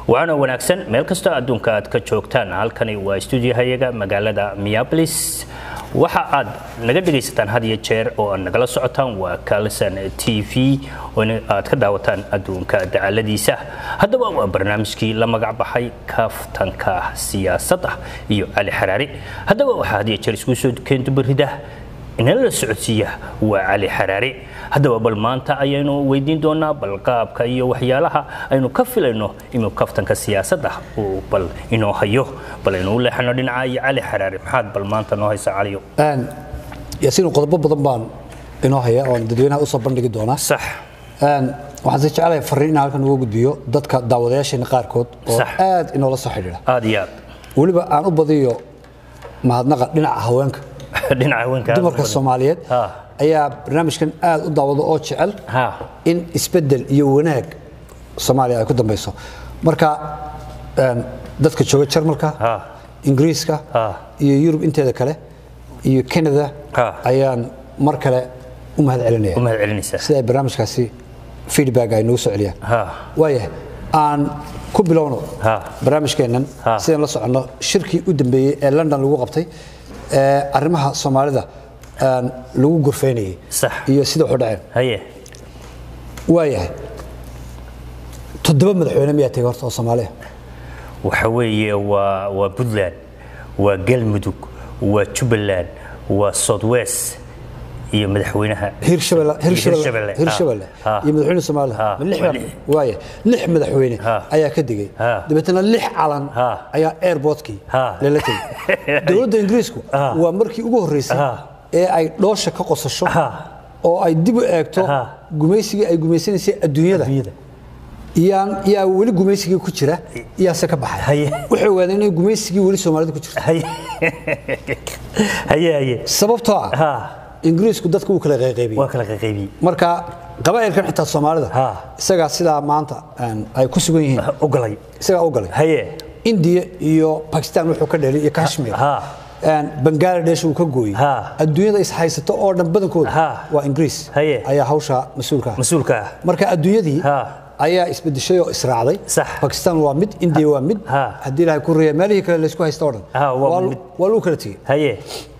waana wanaagsan meel kastoo adduunka aad ka joogtaan halkani waa stuudiyahayaga magaalada miabolis waxa aad naga dhegaysataan had iyo jeer oo aad nagala socotaan waa kalson t v oo aad ka daawataan adduunka dacaladiisa haddaba waa barnaamijkii la magac baxay kaftanka siyaasadda iyo cali xaraari haddaba waxaa had iyo jeer isku soo keentubaridah inala la socodsiiya waa cali xaraari haddaba bal maanta ayaynu weydiin doonaa bal qaabka iyo waxyaalaha aynu ka filayno inuu kaftanka siyaasadda uu bal inoo hayo bal aynu u leexano dhinaca iyo cali xaraari maxaad bal maanta noo haysa caliyo yaasiin qodobo badan baan inoo haya oon dadweynaha usoo bandhigi doonaa sax waxaan si jecelahay fariin inaan halkan uga gudbiyo dadka daawadayaasheena qaarkood oo Sax. aad inoola soo xidhiidha aad iyo aad weliba aan u badiyo mahadnaqa dhinaca haweenka dhinaca haweenka aad u dumarka badan. soomaaliyeed Ha. ayaa barnaamijkan aad u daawado oo jecel Ha. in isbedel iyo wanaag soomaaliya ay ku dambeyso marka een, dadka jooga jarmalka Ha. ingiriiska Ha. iyo yurub inteeda kale iyo canada Ha. ayaan mar kale u mahad celinaya u mahad celinaysaa sida ay barnaamijkaasi feedback ay noogu soo celiyaan Ha. waayahay aan ku bilowno Ha. barnaamijkeennan Ha. sidaan la soconno shirkii u dambeeyey ee london lagu qabtay ee arrimaha soomaalida een, lagu gorfeynayay Sax. iyo sida waxu dhaceen haye waayahay toddoba madaxweyne miyaa tegay horta oo soomaaliya waxa weeye waa waa puntland waa galmudug waa jubbaland waa southwest iyo madaxweynaha hirshabelle hirshabelle Hirshabelle, ha. hirshabelle Ha. iyo madaxweyne soomaaliya Ha. ma lix Waa baa- lix. waaya lix madaxweyne Ha. ayaa ka digay Ha. dabeetana lix calan Ha. ayaa airportkii Ha. lala tegay dowladda ingiriisku Ha. waa markii ugu horreysay Ha. ee ay dhoosha ka qosasho Ha. oo ay dib u eegto Ha. gumaysigii ay gumaysanaysay adduunyada Adduunyada. iyaan yaa weli gumaysigii ku jira iyaase ka baxay Haye. waxay ogaadeen inay gumaysigii weli soomaalida ku jirto haye haye haye sababtoo ah ha ingiriisku dadka uu kala qayqaybiyey waa kala qaybiyey marka qabaa'ilkan xitaa soomaalida Ha. isagaa sidaa maanta een, ay ku sugan yihiin ogalay isagaa u galay haye indiya iyo bakistan wuxuu ka dhelay iyo kashmir Ha. Een, bangaladesh uu ka gooyey Ha. adduunyada is haysato oo dhan badankooda Ha. waa ingiriis Haye. ayaa hawsha mas-uulka ah mas-uulka ah marka adduunyadii Ha. ayaa isbedeshay oo israacday Sax. bakistan waa mid indiya waa mid Ha. haddii ilaahay ku reeya meelihii kale laysku haysta oo dhan Ha, waa waa- mid. waa lagu kala tegey haye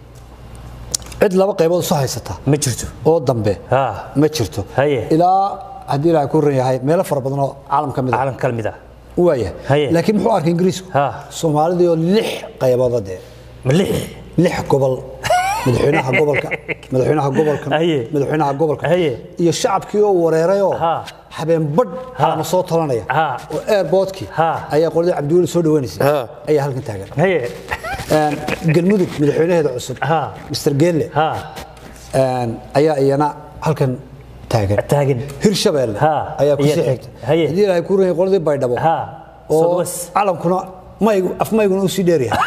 cid laba qaybood isu haysata ma jirto oo dambe Ha. ma jirto Haye. ilaa haddii ilaahay ku ran yahay meelo fara badan oo caalam ka mid a caalam kala mid ah waaya Haye. laakiin muxuu arkay ingiriisku Ha. soomaalidii oo lix qaybood dee ma lix lix gobol madaxweynaha gobolka madaxweynaha gobolka Haye. madaxweynaha gobolka Haye. iyo shacabkii oo wareeray oo Ha. habeen badh ama soo talanaya Ha. oo airportkii Ha. ayaa qoladii cabdiweli soo dhaweynaysay Ha. ayaa halkan taagan haye Een, galmudug madaxweynaheeda cusub Ha. mr geelle ha een, ayaa iyana halkan taagan taagan hirshabelle Ha. ayaa ku sii Iya- xigta haye. haddii ilaahay ku ranyay qoladii baydhabo ha oo southwest calamkuna maygu afmayguna uu sii dheeryahay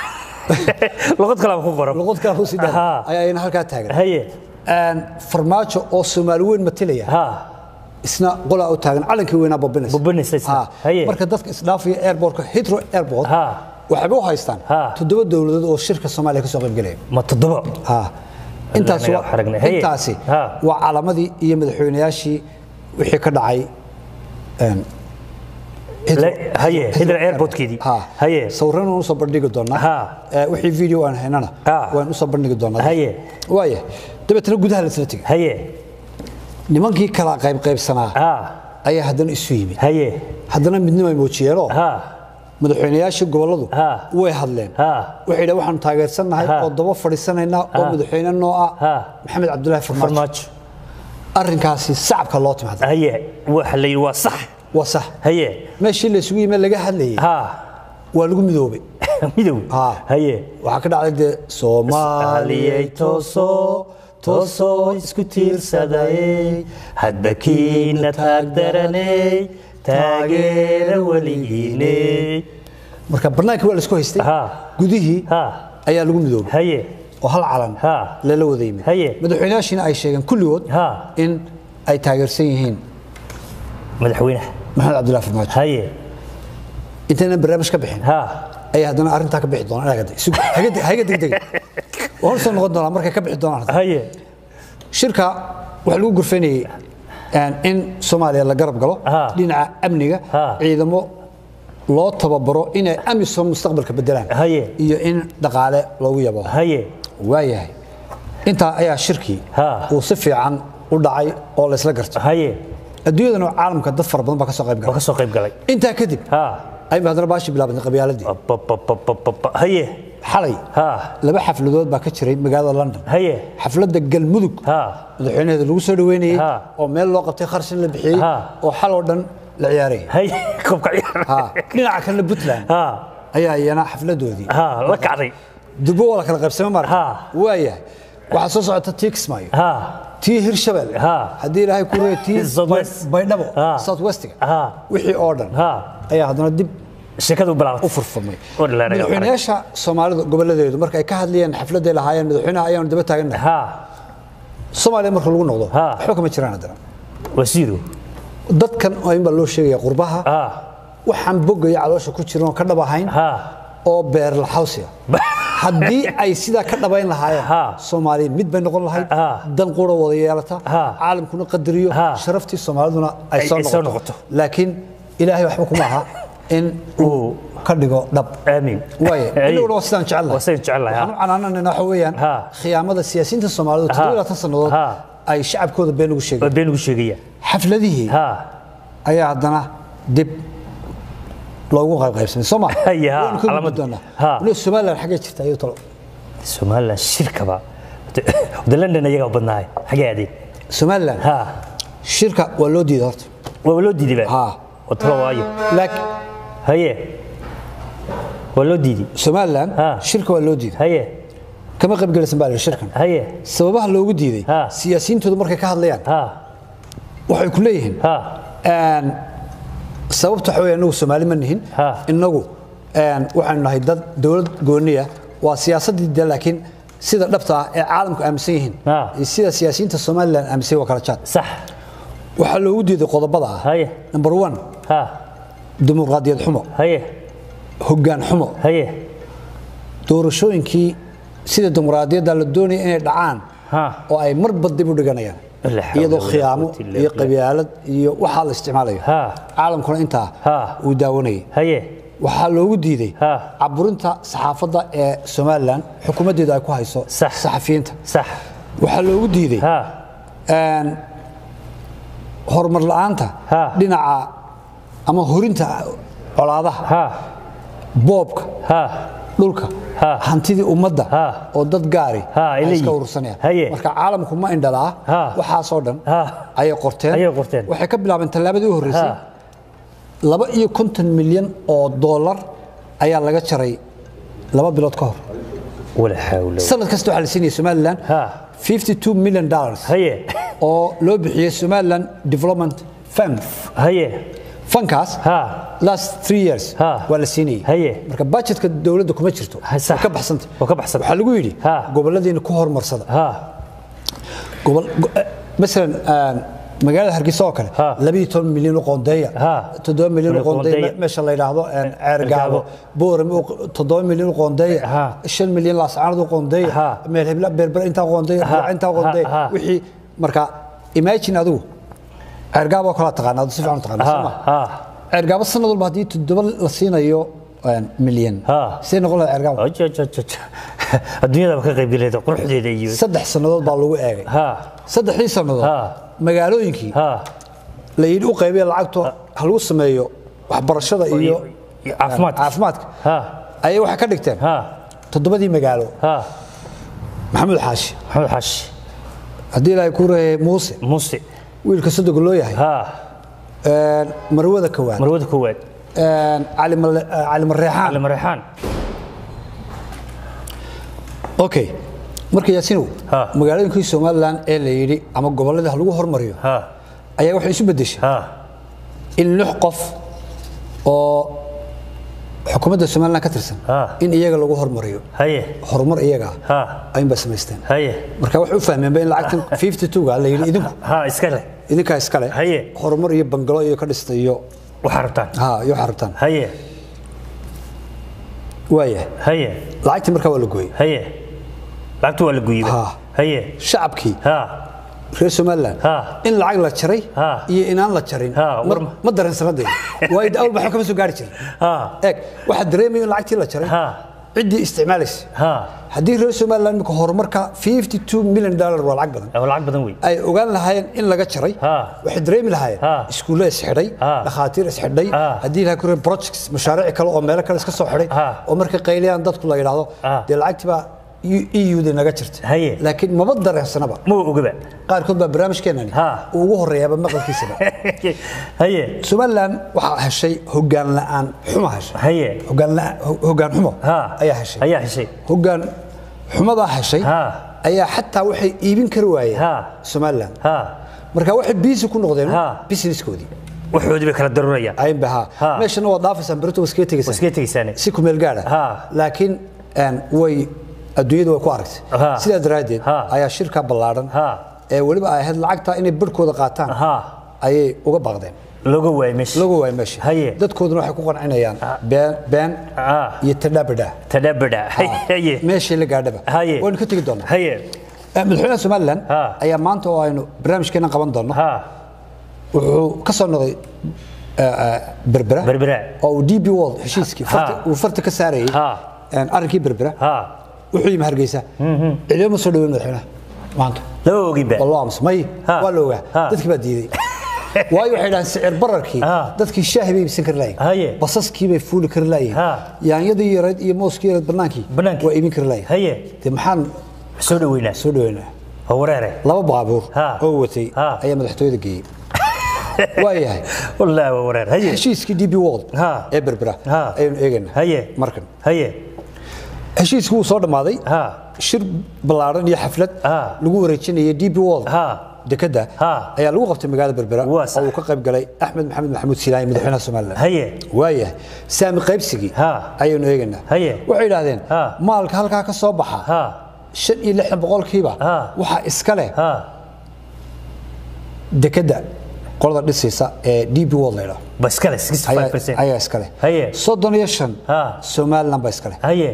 luqad kale aan ku qoran luqad kale uu sii dheer Ha. ayaa iyana halkaa taagan haye Een, farmaajo oo soomaali weyn matalaya ha isna qolaa u taagan calankii weynaa babinaysa Babinaysa isna. Ha. Haye. marka dadka isdhaafaya airportka hitro airport Ha. waxayba u haystaan Ha. toddoba dowladood oo shirka soomaaliya ka soo qayb gelaya ma toddoba Ha. intaas Anaga waa- xaragnay. Haye. intaasi Ha. waa calamadii iyo madaxweynayaashii wixii ka dhacay een, Heathrow- Le- haye, Heathrow airportkeedii. Ha. Haye. sawirran waan usoo bandhigi doonaa Ha. Eh, wixii video aan haynana Ha. waan usoo bandhigi doonaa Haye. waaya dabeetana gudaha laisla tegay haye nimankii kala qaybqaybsanaa ha ayaa haddana isu yimid haye haddana midnimo ay muujiyeenoo ha madaxweynayaashii gobolladu Ha. way hadleen Ha. waxay yidhahan waxaanu taageersannahay Ha. oo daba fadhiisanaynaa oo Ha. madaxweyne noo ah Ha. maxamed cabdulaahi farmaajo farmaajo arrinkaasi sacabka loo timaada haye waxa la yidhi waa sax waa sax haye meeshii laysugu yimid laga hadlayay ha waa lagu midoobay midow Ha. haye waxaa ka dhacday dee soomaaliyey tooso toosoo isku tiirsaday hadba kiina taagdaranay taageera weligiinay marka barnaamijkii waa laisku haystay Ha. gudihii ha ayaa lagu midoobay haye oo hal calan Ha. lala wada yimid Haye. madaxweynayaashiina ay sheegeen kulligood Ha. in ay taageersan yihiin madaxweynaha maxamed cabdulaahi farmaajo haye intaynan barnaamij ka bixin ha ayaa haddana arrintaa ka bixi doonaan inaga deg- haga- haga degdega waan soo noqon doonaa markay ka bixi doonaan haye shirka waxaa lagu gurfaynayay in soomaaliya la garab galo Ha. dhinaca amniga Ha. ciidamo loo tababaro inay amisom mustaqbalka bedelaan Haye. iyo in dhaqaale loogu yabo haye waayahay intaa ayaa shirkii Ha. uu si fiican u dhacay oo la isla garto haye adduunyadan oo caalamka dad fara badan baa ka soo qayb waa galay ka soo qayb galay intaa kadib ha ayba haddana baashi bilaabantay qabyaaladii Ababababababa. haye xalay ha laba xafladood baa ka jiray magaalada london haye xafladda galmudug ha madaxweynaheeda lagu soo dhaweynayey Ha. oo meel loo qabtay kharshin la bixiyey Ha. oo xal oo dhan la ciyaarayay haye koobka ciyaar Ha. dhinaca kalena puntland ha ayaa iyana xafladoodii ha la kacday durbo waa la kala qaybsame Ha. marka waayahay waxaa soo socota tii kismaayo ha tii hirshabelle Ha. haddii ilaahay ku reey tii Southwest. baydhabo Ha. south westiga Ha. wixii oo dhan ha ayaa haddana dib sheekadu u bilaabatay furfurmay Oo dhalaalaya madaxweynayaasha soomaalida gobolladeedu marka ay ka hadlayeen xafladday lahaayeen madaxweynaha ayaanu daba taagannahay ha soomaaliya marka lagu noqdo Ha. waxba kama jiraan haddana wasiiru dadkan oo in baa loo sheegaya qurbaha ha waxaan bogaya caloosha ku jiran oo ka dhab ahayn ha oo beer laxawsiya haddii ay sidaa ka dhabayn lahaayeen Ha. soomaaliya mid bay noqon lahayd Ha. dan qura wada yeelata Ha. caalamkuna qadariyo Ha. sharaftii soomaaliduna ay Ay- soo ay soo noqoto noqoto. laakiin ilaahay waxba kuma aha in uu ka dhigo dhab aamin waaye inaguna waa sidaan jecel waa sidaan jecelahay, ha. waxaan u canaananayna waxa weeyaan Ha. khiyaamada siyaasiyiinta soomaalidu toddoba iyo labaatan sannadood Ha. ay shacabkooda been ugu waa sheegeen been ugu sheegaya xafladihii ha ayaa haddana dib loogu qaybqaybsamay soo ma Haye, ha, Waan ka calaamad. gudbi doonaa Ha. waliba somaliland xaggee jirta ayuu talo somaliland shirkaba wada london ayagaa u badnaahay xagee aadeen somaliland ha shirka waa loo diiday horta waa loo diiday ba Ha. oo talo waayo laakiin haye waa loo diiday somaliland Ha. shirka waa loo diiday haye kama qaybgelaysan baa la yidhi shirkan haye sababaha loogu diiday Ha. siyaasiyiintoodu markay ka hadlayaan ha waxay ku leeyihiin ha een, sababta waxa weeye inagu soomaali ma nihin Ha. inagu een, waxaynu nahay dad dowlad gooniya waa siyaasaddii de laakiin sida dhabta ah ee caalamku aaminsan yihiin Ha. iyo sida siyaasiyiinta somaliland aaminsan yihiin waa kala jaad sax waxaa loogu diiday qodobada ah haye number one ha dimuqraadiyad xumo haye hoggaan xumo haye doorashooyinkii sida dimuqraadiyadda la doonaya inay dhacaan ha oo ay marba dib u dhiganayaan La hawla iyadoo wala khiyaamo quwwata illa iyo billah. qabyaalad iyo waxaa la isticmaalayo Ha. caalamkuna intaa Ha. uu daawanayay haye waxaa loogu diiday Ha. caburinta saxaafadda ee somalilan xukuumaddeedu ay ku hayso Sax. saxafiyiinta sax waxaa loogu diiday ha een, horumar la'aanta Ha. dhinaca ama horinta colaadaha ha boobka ha dhulka Ha. hantidii ummadda Ha. oo dad gaari Ha, ay ay iska leeyihiin. urursanayaan Haye. marka caalamku ma indhalaa Ha. waxaasoo dhan Ha. ayay qorteen Ayay qorteen. waxay ka bilaabeen tallaabadii u horreysay Ha. laba iyo konton milyan oo dollar ayaa laga jaray laba bilood ka hor wala xawla sanad kasta waxaa la siinaya somaliland Ha. 52 million dollars haye oo loo bixiyey somaliland development fund haye fankaas ha last three years Ha. waa la siinayay Haye. marka budgetka dowladda kuma jirto Ha, sax. waa ka baxsanta Waa ka baxsanta. waxaa lagu yidhi Ha. goboladiina ku horumarsada ha gobol go- eh, masalan aan, magaalada hargeysa oo kale Ha. labiyo toban milyan u qoondeeya Ha. toddoba milyan u Milyan u qoondeeya qoondeeya. me- meesha la yidhaahdo een, ceergaabo Ceergaabo. boorame u- toddoba milyan u qoondeeya Ha. shan milyan laascaanad u qoondeeya Ha. meel hebla berber intaa qoondeeya Ha. Burca intaa qoondeeya Ha. Ha. wixii marka imagine adigu ceergaabo oo kala taqaanaa si fiican u taqaanaa soo ha ma ha ceergaabo sanad walba haddii toddoba la siinayo een, milyan Ha. see noqon lahaa ceergaabo ajajajaja adduunyada ba ka qayb galeeda quruxdeeda iyo saddex sannadood baa lagu eegay ha saddexdii sannadood Ha. magaalooyinkii ha la yidhi u qaybiya lacagto ha lagu sameeyo waxbarashada iyo iyo caafimaadka caafimaadka ha ayay waxay ka dhigteen ha toddobadii magaalo ha maxamuud xaashi maxamed xaashi haddii ilaahay ku reeyay muuse muuse wiilka sodoga loo yahay ha een, marwada kowaad marwada koowaad een, cali Male- eh, cali mareexaan cali mareexaan okay marka yaasinow Ha. magaalooyinkii somalilan ee la yidhi ama gobolladii ha lagu hormariyo ha ayaa waxay isu beddeshay ha in lix qof oo xukuumadda somalilan ka tirsan Ha. in iyaga lagu hormariyo haye horumar iyaga ha ayunbaa samaysteen haye marka waxay u fahmeenba in lacagtan 52ga la yidhi idinku ha iska leh idinkaa iskale Haye. horumar iyo bangalo iyo ka dhista iyo waxaa rabtaan ha iyo waxaa rabtaan haye waayahay haye lacagtii markaa waa la gooyey haye lacagtu waa la guyibay Ha. haye shacabkii ha reer somaliland Ha. in lacag la jaray Ha. iyo inaan la jarin Ha, war ma- ma- ma dareensanadee waayo de awal waxba kama soo gaari jirin Ha. eeg waxaa dareemaya in lacagtii la jaray Ha. ciddii isticmaalaysa ha haddii reer somaliland imika horumarka 52 milyan dollar waa lacag badan waa lacag badan wey ay ogaan lahaayeen in laga jaray Ha. waxay dareemi lahaayeen Ha. iskuulle isxidhay Ha. dhakhaatiir isxidhay Ha. haddii ilaha kureen projects mashaariic kale oo meelo kale iska soo xidhay Ha. oo markay qayliyaan dadku la yidhaahdo Ha. dee lacagtii baa eu da naga jirta Haye. laakiin maba dareensanaba ma ogaba qaarkood baa barnaamijkeenani Ha. uu ugu horeeyaaba maqalkiisaba haye somaliland waxaa heshay hogaan la'aan xumo heshay haye hogaan la'aan- ho- hogaan xumo ha ayaa heshay ayaa heshay hogaan xumadaa heshay Ha. ayaa xataa waxay iibin kari waayeen Ha. somaliland ha marka waxay biisi ku noqdeen Ha. businesskoodii waxoodii bay kala darurayaan aynba ha Ha. meeshana waa dhaafaysaan berito waa iskaga tegaysaan iskaga tegaysaane si kumeel gaadha Ha. laakiin een, way adduunyada way ku aragtay Ha. sidaa daraaddeed Ha. ayaa shirka ballaadhan Ha. ee weliba ay ahayd lacagta inay barhkooda qaataan Ha. ayay uga baaqdeen looga waayay meesha lagu waay meesha Haye. dadkooduna waxay ku qancinayaan been been Ha. iyo tadhabadha tadabada haye meeshii la gaadhaba Haye. waynu ka tegi doonaa haye Eh, madaxweynaha somaliland Ha. ayaa maanta oo aynu barnaamijkeena qaban doonno ha wuxuu ka soo noqday eh, eh, berbera berbera oo uu db world heshiiskii farta- Ha. uu farta ka saarayay Ha. een, arrinkii berbera ha wuxuu yimi hargeysa cidiyo ma soo dhaweyn madaxweynaha maanta lama oginba wallo aamus may Ha. waa la ogaa Ha. dadkii baa diiday waayo waxay dhahaan sicir bararkii Ha. dadkii shaahi bay iibsan kari Haye. lahayen basaskii bay fuuli kari lahayen Ha. yaanyadii yareed iyo mooskii yareed bannaankii Bannaankii. waa iibin kari lahayen haye dee maxaan soo dhaweynaa soo dhaweynaa oo wareere laba baabuur Ha. oo watay Ha. ayaa madaxtooyada geeyey waa yahay wallaahi waa wareer haye heshiiskii db world Ha. ee berbera Ha. ayaynu eegaynaa haye markan haye heshiiskii wuu soo dhammaaday ha shir ballaaran iyo xaflad Ha. lagu wareejinayay db world ha dekada Ha. ayaa lagu qabtay magaalada berbera Waa sax. oo uu ka qayb galay axmed maxamed maxamuud silaani madaxweynaha somalilan haye waayahay saami qaybsigii Ha. ayaynu eegaynaa Haye. waxay idhaahdeen Ha. maalka halkaa ka soo baxa ha shan iyo lixdan boqolkiiba Ha. waxaa iska leh ha dekada qolada dhisaysa ee db world la idhaho baskale ayaa 65% ayaa iska leh Haye. soddon iyo shan Ha. somalilan baa iska leh haye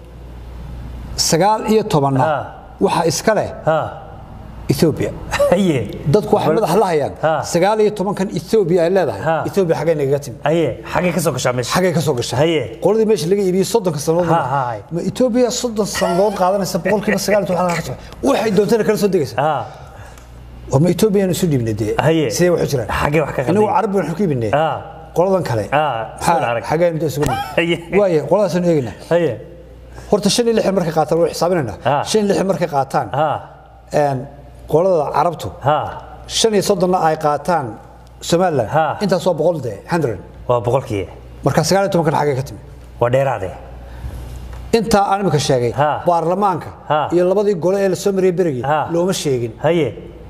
sagaal iyo tobanna Ha. waxaa iska leh ha ethoobia haye dadku waxay madaxa la hayaan Ha. sagaal iyo tobankan ethoobia ay leedahay Ha. ethoobia xaggay nagaga timi haye xagee ka soo gashaa meesha xaggay ka soo gashay Haye. qoladii meesha laga iibiyey soddonka sannadood Ha, ha, ha. ma etoobiya soddon sannadood qaadanaysa boqolkiiba sagaal iyo toban halkaa ka soo waxay doontana kala soo degaysa ha war ma etoobiya isu dhiibnay dee Haye. sidee waxu jiraan Xaggee wax ka qaldan inagu yihiin? carab baan ku iibinay ha qoladan kale Ha, soo arag. xaggaynu dee isugu Haye. dhiibnay waaye qoladaasaynu eegaynaa haye horta shan iyo lixdan markay qaataan waa xisaabinaynaa Ha. shan iyo lixdan markay qaataan ha een, qolada carabtu ha shan iyo soddonna ay qaataan somaliland Ha. intaas waa boqol dee hundred waa boqolkii marka sagaal iyo tobankan xaggay ka timi waa dheeraade intaa aan imika sheegay Ha. baarlamaanka Ha. iyo labadii gole ee la soo mariyay berigii Ha. looma sheegin haye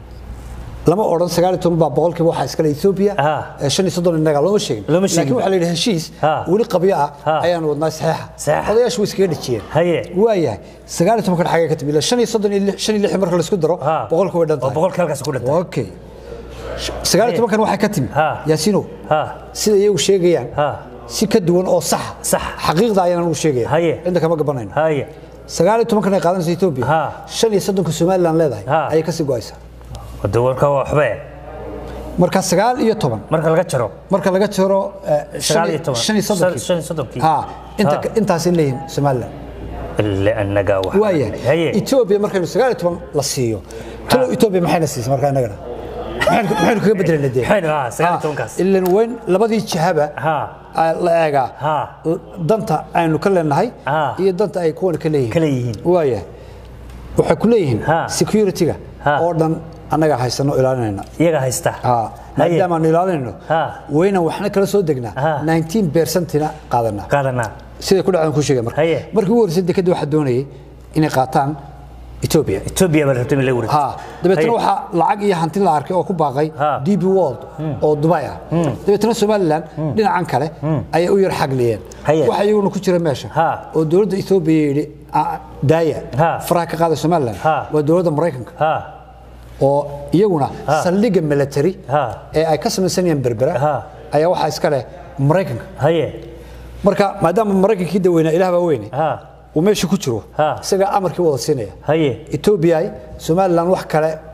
lama odhan sagaal iyo toban baa boqolkiiba waxaa iskale ethoobia Ha. ee shan iyo soddon innaga looma sheegin Looma sheegin. laakiin waxaa la yidhi heshiis Ha. weli qabyo ah Ha. ayaanu wadnaa saxeexa Saxeexa. odayaashu way iskaga dhejiyeen Haye. waayahay sagaal iyo tobankan xaggay ka timi ilaa shan iyo soddon iyo lix- shan iyo lixdan marka la isku daro ha boqolka way dhan waa tahay boqolkii halkaas ku dhintay okay sagaal iyo tobankan waxay ka timi Ha. yaasiinow ha sida iyagu sheegayaan Ha. si ka duwan oo sax Sax. xaqiiqda ayaan ugu sheegaya Haye. inta kama gabanayno haye sagaal iyo tobankan ay qaadanaysa etoobiya Ha. shan iyo soddonka somaliland leedahay Ha. ayay kasii go'aysaa wada warka waa waxbe marka sagaal iyo toban marka laga jaro marka laga jaro eh, Sagaal iyo shan toban. shan iyo soddonkii Shan iyo soddonkii. ha inta Ha. intaasay leeyihiin somaliland ille annaga wax waayahay haye etoobiya markaynu sagaal iyo toban la siiyo talo etoobiya maxayna siisay marka innagana maxaynu maxaynu kaga bedelayna dee maxaynu ha sagaal iyo tobankaas ilan weyn labadii jihaba ha aa la eegaa Ha. danta aynu ka leenahay Ha. iyo danta ay kuwan ka leeyihiin Ka leeyihiin. waayahay waxay ku leeyihiin Ha. security-ga Ha. oo dhan annaga haysano ilaalinayna iyaga haysta Ha. haye maadaama aanu ilaalinayno Ha. waynan waxna kala soo degnaa Ha. 19 percentina qaadanaa qaadanaa siday ku dhacdan ku sheegay marka Haye. markii ugu horreysay dekadda waxaa doonayay inay qaataan Ethiopia etoobiya baa rabtay in la wareegto ha dabeetana Haye. waxaa lacag iyo hanti la arkay oo ku baaqay Ha. DB World oo Dubai ah dabeetana Somaliland dhinacan kale ayay u yar xagliyeen Haye. waxa iyaguna ku jira meesha Ha. oo dowladda Ethiopia yidhi "Ah, daaya Ha. faraha ka qaada Somaliland Ha. waa dowladda Mareykanka ha oo iyaguna Ha. saldhigga military Ha. ee ay ka samaysanayaan berbera Ha. ayaa waxaa iska leh Mareykanka haye marka maadaama Mareykankii daweynaa ilaah baa weyne ha uu meesha ku jiro Ha. isagaa amarkii wada siinaya haye Ethiopia Somaliland wax kale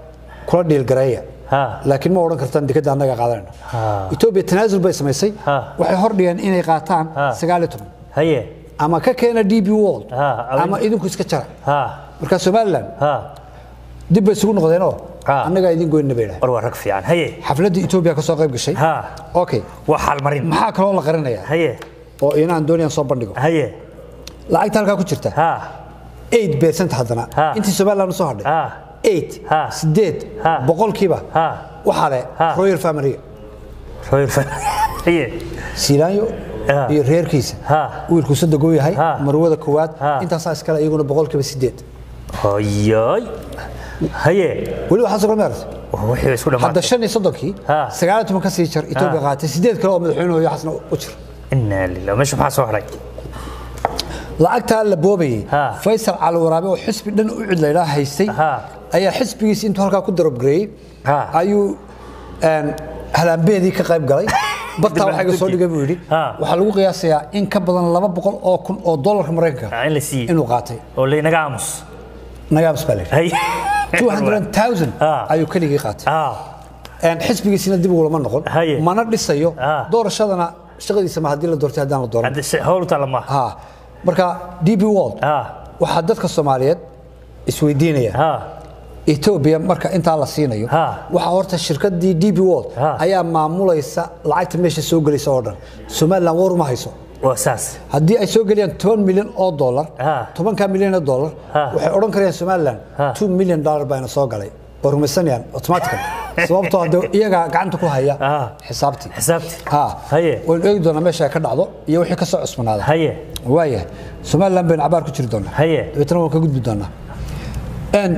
kula dhiilgareeya Ha. laakiin ma odhan kartaan dekadda annaga qaadanayno Ha. etoobiya tanaasul bay samaysay Ha. waxay hordhigeen inay qaataan Ha. sagaal iyo toban haye ama ka keena d b world Ha, ama- ama idinku iska jara ha marka somalilan ha dib bay isugu noqdeenoo Ha. annagaa idin goynina bay dhahay war waa rag fiican haye xafladdii etoobiya ka soo qayb gashay ha okay waa xaalmarin maxaa kaloo la qarinayaa haye oo inaan doonayaan soo bandhigo haye lacagta halkaa ku jirta ha 8 percent haddana Ha. intii somaliland usoo hadhay ha 8 Ha. sideed Ha. boqolkiiba ha waxaa leh Ha. royal family royal fa haye siilaanyo Ha. iyo reerkiisa Ha. wiilku sadegoo yahay Ha. marwada koowaad Ha. intaasaa iskale iyaguna boqolkiiba sideed hoyoy haye weli waxaa soo meeras wixii isku hadda dhamaatay shan iyo soddonkii Ha. sagaal iyo toban ka sii jar etoobiya qaatay sideed kale oo madaxweynuhu iyo xasna u jir inaa lilah meesha maxaa soo haray lacagtaa la boobayey Ha. faysal cali waraabe oo xisbi dhan u cid laydhaa haystay Ha. ayaa xisbigiisi intuu halkaa ku darabgareeyey Ha. ayuu een, halaambeedii ka qayb galay badtaa waxayga soo dhigay buu yidhi Ha. waxaa lagu qiyaasayaa in ka badan laba boqol oo kun oo dollarka maraykanka Ah, in la siiyey inuu qaatay oo laynaga aamus nagaabs baa layidhi haye 200,000 Ha. ayuu keligii qaatay ha Een, xisbigiisina dib ugulama noqon Haye. mana dhisayo Ha. doorashadana shaqadiisa ma haddii la doortay haddaan la dooran hadda si- hawl tala ma ha marka db world ha waxaa dadka soomaaliyeed isweydiinaya ha etoobiya marka intaa la siinayo Ha. waxaa horta shirkadii db world Ha. ayaa maamulaysa lacagta meesha soo gelaysa oo dhan somaliland war uma hayso waa saas haddii ay soo geliyaan toban milyan oo dollar Ha. tobankaa milyan oo dollar Ha. waxay odhan karayaan somaliland Ha. two million dollar baana soo galay oo rumaysanayaan automatically sababtoo hadde iyagaa gacanta ku haya Ha. xisaabtii xisaabti ha Haye. waynu eegi doonaa meesha ay ka dhacdo iyo wixii ka soo cusbanaada haye waayahay somaliland baynu cabaar ku jiri doonaa Haye. dabeetana waan ka gudbi doonaa n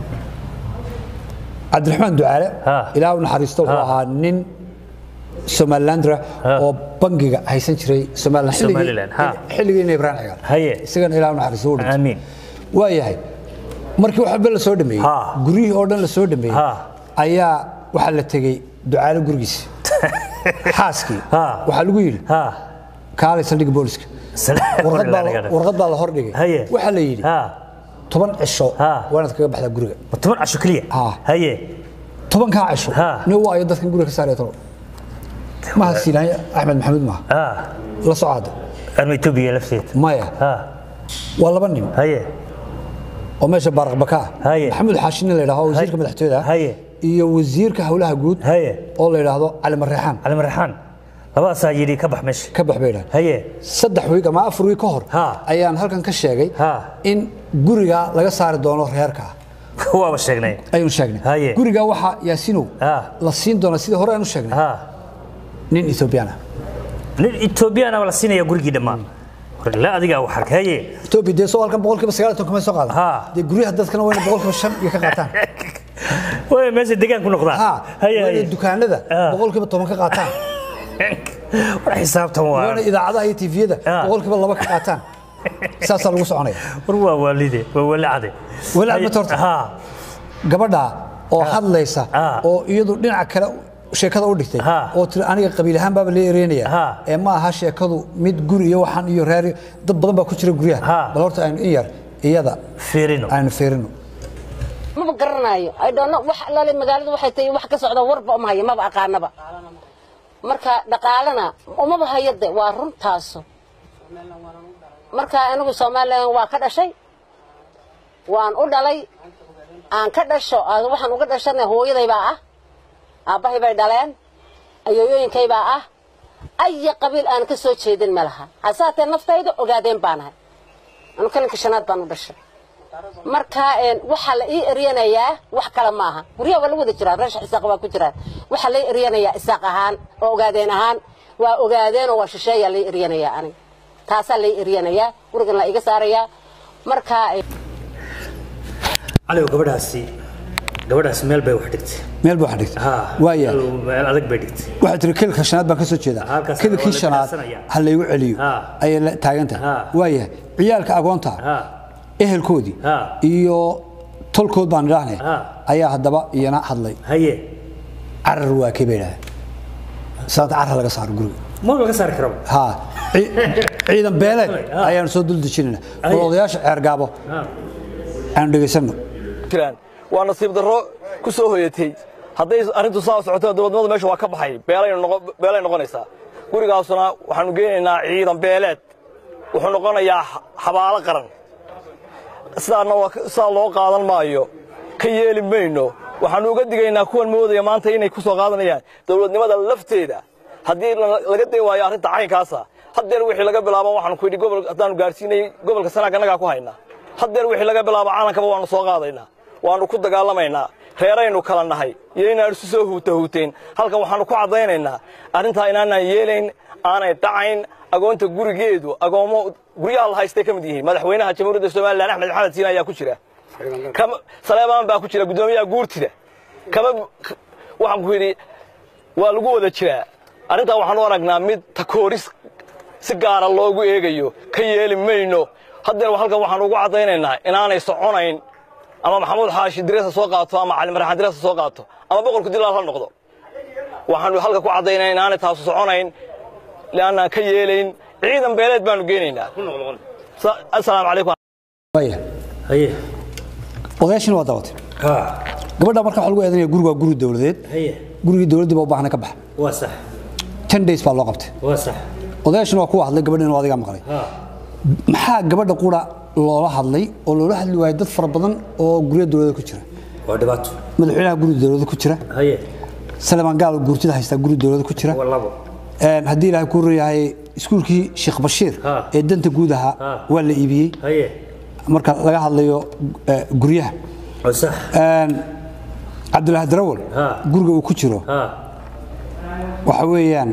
cabdiraxmaan ducaale Ha. ilaa u naxariisto wuxuu Ha. ahaa nin somalilandra Ha. oo bangiga haysan jiray somaliland xilligii- Somaliland, ha. xilligiina ibrahim cigaal Haye. isagana ilaa u naxariisto u dhintay aamiin waayahay markii waxba la soo dhameeyey Ha. guryihii oo dhan la soo dhameeyey Ha. ayaa waxaa la tegey ducaale gurigiisa xaaskii Ha. waxaa lagu yidhi ha kaalay saldhigga booliska warqad baa la- warqad baa la hordhigay haye waxaa la yidhi ha toban cisho Ha. waa inaad kaga baxdaa guriga ma toban casho keliya Ha. haye tobankaa cisho Ha. nin waa ayo dadkan guriga ka saaraya tolo maha siinaanya axmed maxamuud maaha ha la socaada anma etoobiya lafteeda maya ha waa laba nin haye oo meesha baaraqbaka ah Haye. maxamuud xaashin nin la yidhahdo wasiirka madaxtooyada ah Haye. iyo wasiirka howlaha guud haye oo la yidhaahdo cali mareexaan cali marxaan labadaasaa yidhi ka bax meesha ka bax bay yidhahdeen haye saddex wiig ama afar wiig ka hor Ha. ayaan halkan ka sheegay Ha. in guriga laga saari doono reerka waaba sheegnay ayuun sheegnay Haye. guriga waxaa yaasinow Ha. la siin doona sidii hore aanu sheegnay ha nin ethoobiyan ah nin etoobiyana la siinaya gurigii dhammaan la adigaa wax arka haye etoobiya dee soo halkan boqolkiiba sagaal iyo toban kamay soo qaadan Ha. dee guryaha dadkana wayna boqolkiiba shan iyo ka qaataan way meesha degaan ku noqdaan ha haye wayna haye dukaanada Ha. boqolkiiba toban ka qaataan war xisaabtan wayna waa idaacadaha iyo tifiyada Ha. boqolkiiba laba ka qaataan saasaa lagu soconaya war waa waalide waa walacade Walaac ma torta? ha gabadha oo hadlaysa Ha. oo iyadu dhinaca kale sheekada u dhigtay Ha. oo tiri aniga qabiil ahaan baaba lee ereynaya Ha. ee ma aha sheekadu mid guri iyo waxaan iyo reer iyo- dad badan baa ku jira guryaha Ha. bal horta aynu in yar iyada fiirino aynu fiirino maba garanayo i don't know wax alaale magaalada waxay tahay wax ka socda warba uma hayo maba aqaanaba marka dhaqaalana umaba hayo de waa runtaaso marka anigu somalilan waa ka dhashay waan u dhalay aan ka dhasho aan waxaan uga dhashana hooyaday baa ah aabbahay bay dhaleen ayooyooyinkay baa ah aya qabiil aan ka soo jeedin ma laha hasaatee naftayda ogaadeen baanahay anu kalinka shanaad baan u dhashay marka een, waxaa la ii eryanayaa wax kale maaha guryaha waa la wada jiraa reesha isaaq waa ku jiraan waxaa la ii eryanayaa isaaq ahaan oo ogaadeen ahaan waa ogaadeen oo waa shisheeyaa la ii eryanayaa aniga taasaa la ii eryanayaa gurigan la iga saarayaa marka een, caliw gabadhaasi gabadhaasi meel bay wax dhigtay meel buu xadhigtay ha waaya meel adag bay dhigtay waxay tiri kilka shanaad baan ka soo jeedaa Halkaas kilkii waa la shanaad ganacsanaya. ha laygu celiyo Ha. ayay la taagan tahay Ha. waaya ciyaalka agoonta ha ehelkoodii Ha. iyo tolkood baan idhaahnay Ha. ayaa haddaba iyana hadlay haye carar waa kee bay idhahdeen saanta carar laga saaro guriga ma laga saari karaba ha ci- ciidan beeleed Ha. ayaanu soo dul dejinayna Aye. bal odayaasha ceergaabo ha aanu dhegaysanno jiraan waa nasiib darro ku soo hoyatay hadday arrintu saa socoto dowladnimadu meesha waa ka baxay beelay noqonaysaa gurigaasuna waxaannu geynaynaa ciidan beeleed wuxuu noqonayaa xabaalo qaran sidaa loo qaadan maayo ka yeeli mayno waxaannu uga digaynaa kuwan moodaya maanta inay ku soo qaadanayaan dowladnimada lafteeda haddii laga day waayo arrinta caynkaasa haddeer wixii laga bilaabo waxaanu ku yidhi gobol haddaannu gaarsiinay gobolka sanaag annagaa ku haynaa haddeer wixii laga bilaabo caalankaba waannu soo qaadaynaa waannu ku dagaalamaynaa reeraynu kala nahay iyo inaan isu soo huuta huuteen halkan waxaannu ku caddaynaynaa arrintaa inaanaan yeelayn aanay dhacayn agoonta gurigeedu agoommo guryaha la haystay ka mid yihiin madaxweynaha jamhuuriyadda somalilan axmed maxamed siin ayaa ku jira saleebaan baa ku jira guddoomiyaha guurtida kama waxaan ku yidhi waa lagu wada jiraa arrintaa waxaan u aragnaa mid takooris si gaara loogu eegayo ka yeeli mayno haddeer halkan waxaan ugu caddaynaynaa inaanay soconayn ama maxamuud xaashi diresa soo qaato ama cali maraxaan diresa soo qaato ama boqolku dilaal ha noqdo waxaanu halka ku caddaynaa inaanay taasu soconayn leannaan ka yeelayn ciidan beeleed baanu geynaynaa asalaamu calaykum odayaashina waa daawatay gabadha marka waxa lagu eedanaya guriga waa guri dowladeed gurigii dowladdii baa u baahna ka baxa waa sax ten days baa loo qabtay waa sax odayaashina waa kuwa hadlay gabadha inuu adigaa maqlay maxaa gabadha qura loola hadlay oo loola hadli waayay dad fara badan oo gurya dowladda ku jira waa dhibaato madaxweynaha guri dowladda ku jira haye salemaan gaal guurtida haystaa guri dowladda ku jira waa labo haddii ilaahay kuu rayahay iskuulkii sheekh bashiir Ha. ee danta guud ahaa Ha. waa la iibiyey haye marka laga hadlayo eh, guryaha waa sax cabdulaahi darawal Ha. guriga uu ku jiro ha waxa weeyaan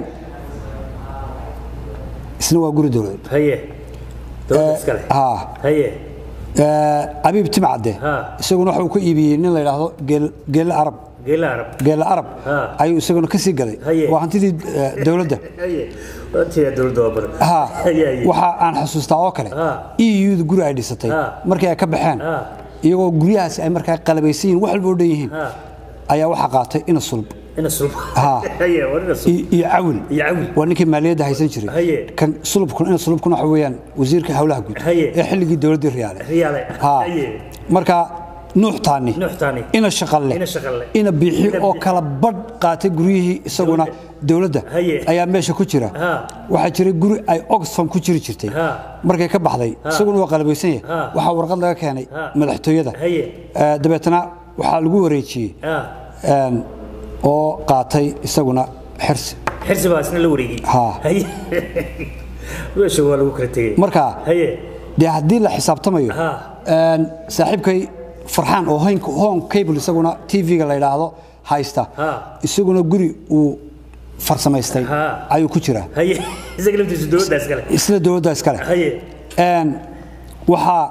isna waa guri dowladeed haye dowladda iskale ha haye abiib timcadde Ha. isaguna waxa uu ka iibiyey nin la yidhaahdo geel- geelle arab geela arab geelle arab Ha. ayuu isaguna ka sii gaday Haye. waa hantidii eh, dowladda haye waatiya dowladda waa badan ha haye haye waxa aan xusuustaa oo kale Ha. euda guri ay dhisatay Ha. markii ay ka baxeen Ha. iyagoo guryahaasi ay markaa qalabaysan yihiin wax walba oo dhan yihiin ha ayaa waxaa qaatay ina sulb ina sulb Ha. haye waa ina sulb iyo iyo cawil iyo cawil waa ninkii maaliyadda haysan jiray Haye. kan sulubkuna ina sulubkuna waxa weeyaan wasiirka howlaha guud Haye. ee xilligii dowladdii riyaale riyaale ha haye marka nuux taani Nuux Taani. ina shaqalle Ina Shaqalle. ina biixi Ina oo Biixi. kala badh qaatay guryihii isaguna dowladda Haye. ayaa meesha ku jira Ha. waxaa jiray guri ay oxfam ku jiri jirtay Ha. markay ka baxday isaguna waa qalabaysan yahay Ha. waxaa warqad laga keenay Ha. madaxtooyada Haye. Eh, dabeetana waxaa lagu wareejiyey ha een, oo qaatay isaguna xirsi xirsi baa isna la wareegay Ha. haye meesha waa lagu kala tegey marka haye dee haddii la xisaabtamayo Ha. een, saaxiibkay farxaan oo hoyn hon cable isaguna tv-ga la yidhaahdo haysta Ha. isaguna guri uu farsamaystay Ha. ayuu ku jiraa haye isaga laftiisu dowladda iskale isla dowladda iskale haye Een, waxaa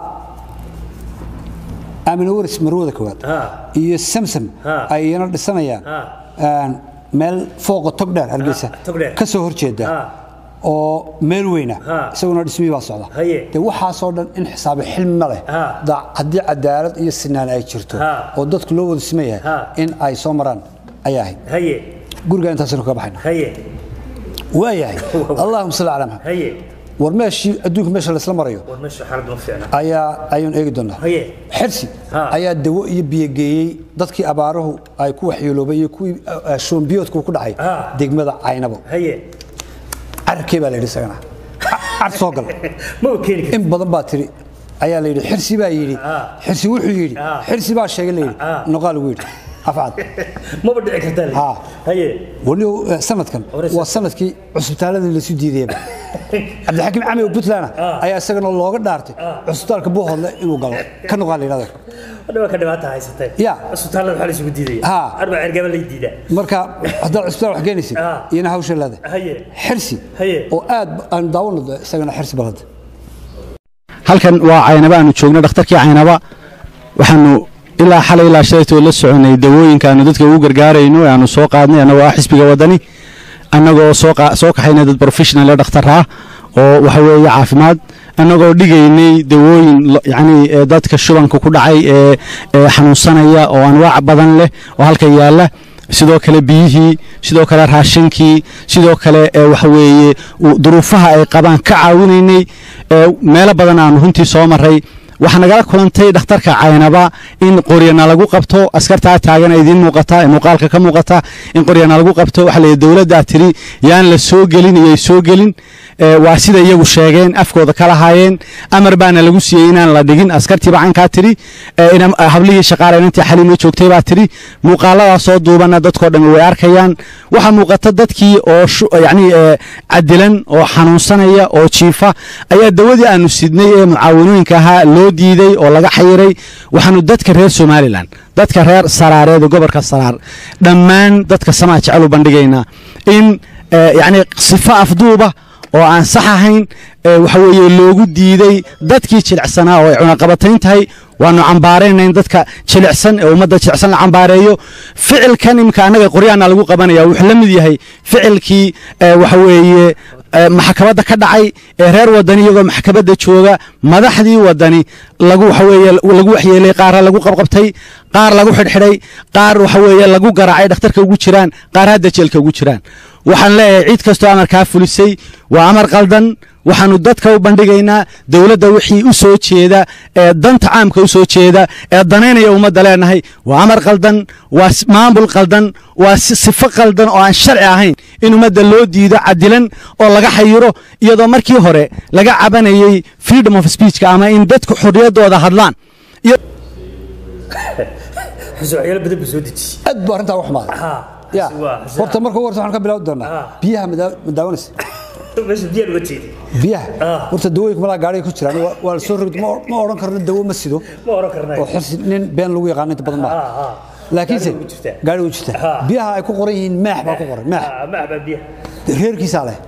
aamina waris marwada koowaad ha iyo samsam Ha. ay iyana dhisanayaan Ha. een, meel fooqa togdheer hargeysa Ha, Togdheer. ka soo horjeeda Ha. oo meel weyna Ha. isaguna dhismihii baa socda Haye. dee waxaasoo dhan in xisaabi xilmi ma leh Ha. Da- haddii cadaalad iyo sinaan ay jirto Ha. oo dadku loo wada siman yahay Ha. in ay soo maraan ayaa ahayd haye guriga intaasaynu kaga baxayna haye waayahay allahuma salli calaa maxamed haye war meeshii adduunka meesha laysla marayo war meesha xaalad ma fiicna ayaa ayuun eegi doonaa haye xirsi Ha. ayaa dawo iyo biyo geeyey dadkii abaaruhu ay ku waxyeeloobay iyo kuwii eh, shoombiyoodku ku dhacay Ha. degmada caynabo haye carabkee baa la yidhi isagana Ca- car soo gal ma u keeni karti in badan baa tiri ayaa la yidhi xirsi baa yidhi Ha. xirsi wuxuu yidhi Ha. xirsi baa sheegay la yidhi Ha. noqaa lagu yidhi afcad maba dhici kartaa le. Ha. haye weli eh, sanadkan Hore waa sanadkii cusbitaaladii lasu diidayaba cabdixakiim cami oo puntland ayaa isagana looga dhaartay cusbitaalka buuhoodle inuu galo ka noqaa la yidhahda hadha waa ka dhibaata haysatay Ya. isbitaallada waxaa la isugu diidaya Ha. arbaa cergaba lay diidaa marka haddaad cusbitaal wax keenaysid Ha. iyana hawsha leeda haye xirsi Haye. oo aad aan daawano isagana xirsi balada halkan waa caynaba aanu joogno dhakhtarkii caynaba waxaanu ilaa xalay ilaa shalaytoo la soconay dawooyinkaanu dadka ugu gargaarayno ee aanu soo qaadnay annagoo ah xisbiga wadani annagoo soo qa- soo kaxaynay dad professional ee dhakhtar ah oo waxa weeye caafimaad annagoo dhigaynay dawooyin lo- yacni ee dadka shubanka ku dhacay ee ee xanuunsanaya oo anwaac badan leh oo halka yaalla sidoo kale biyihii sidoo kale raashinkii sidoo kale ee waxa weeye u- duruufaha ay qabaan ka caawinaynay ee meelo badan aanu runtii soo maray waxaa nagala kulantay dhakhtarka caynaba in qoryana lagu qabto askartaa taagan idiin muuqata ee muuqaalka ka muuqata in qoryana lagu qabto waxaa layidhi dowladdaa tiri yaan la soo gelin iyay soo gelin waa sida iyagu sheegeen afkooda ka lahaayeen amar baana lagu siiyey inaan la dhigin askartiiba caynkaa tiri hablihii shaqaalaynantii xaliimo joogtay baa tiri muuqaaladaas soo duubana dadkoo dhan way arkayaan waxaa muuqata dadkii oo yacni cadilan oo xanuunsanaya oo jiifa ayaa dawadii aanu sidnay ee mucaawanooyinka ahaa loo diiday oo laga xayiray waxaanu dadka reer somalilan dadka reer saraareed ee gobolka saraar dhammaan dadka samaa jecel u bandhigaynaa in yacni sifo afduuba oo aan sax ahayn waxa weeye loogu diiday dadkii jilicsanaa oo ay cunaqabatayn tahay waanu cambaarayna in dadka jilicsan ee ummadda jilicsan la cambaareeyo ficilkan iminka annaga qoryaana lagu qabanaya wuxuu la mid yahay ficilkii waxa weeye maxkamadda ka dhacay ee reer wadani iyagoo maxkamadda jooga madaxdii wadani lagu waxa weeye lagu waxyeelay qaarra lagu qabqabtay qaar lagu xidhxidhay qaar waxa weeye lagu garaacay dhakhtarka ugu jiraan qaar hadda jeelka ugu jiraan waxaan leeyahay cid kastoo amarkaa fulisay waa amar qaldan waxaanu dadka u bandhigaynaa dowladda wixii u soo jeeda ee danta caamka u soo jeeda ee danaynaya ummadda leenahay waa amar qaldan waa maamul qaldan waa sifo qaldan oo aan sharci ahayn in ummadda loo diido cadilan oo laga xayiro iyadoo markii hore laga cabanayey freedom of speechka ama in dadku xorriyaddooda hadlaan aad buu arrintaa u xumaaday ya horta marka ugu horta waxaan ka bilaawi doonaa biyaha ma daawanaysa biyaha horta dawooyinka malaa gaariga ku jiraan waa la soo rogd ma odhan karno dawo ma sido oo xirsi nin been lagu yaqaano inta badan maaha laakiinse gaari u jirta biyaha ay ku qoran yihiin maax baa ku qoran maax reerkiisaa leh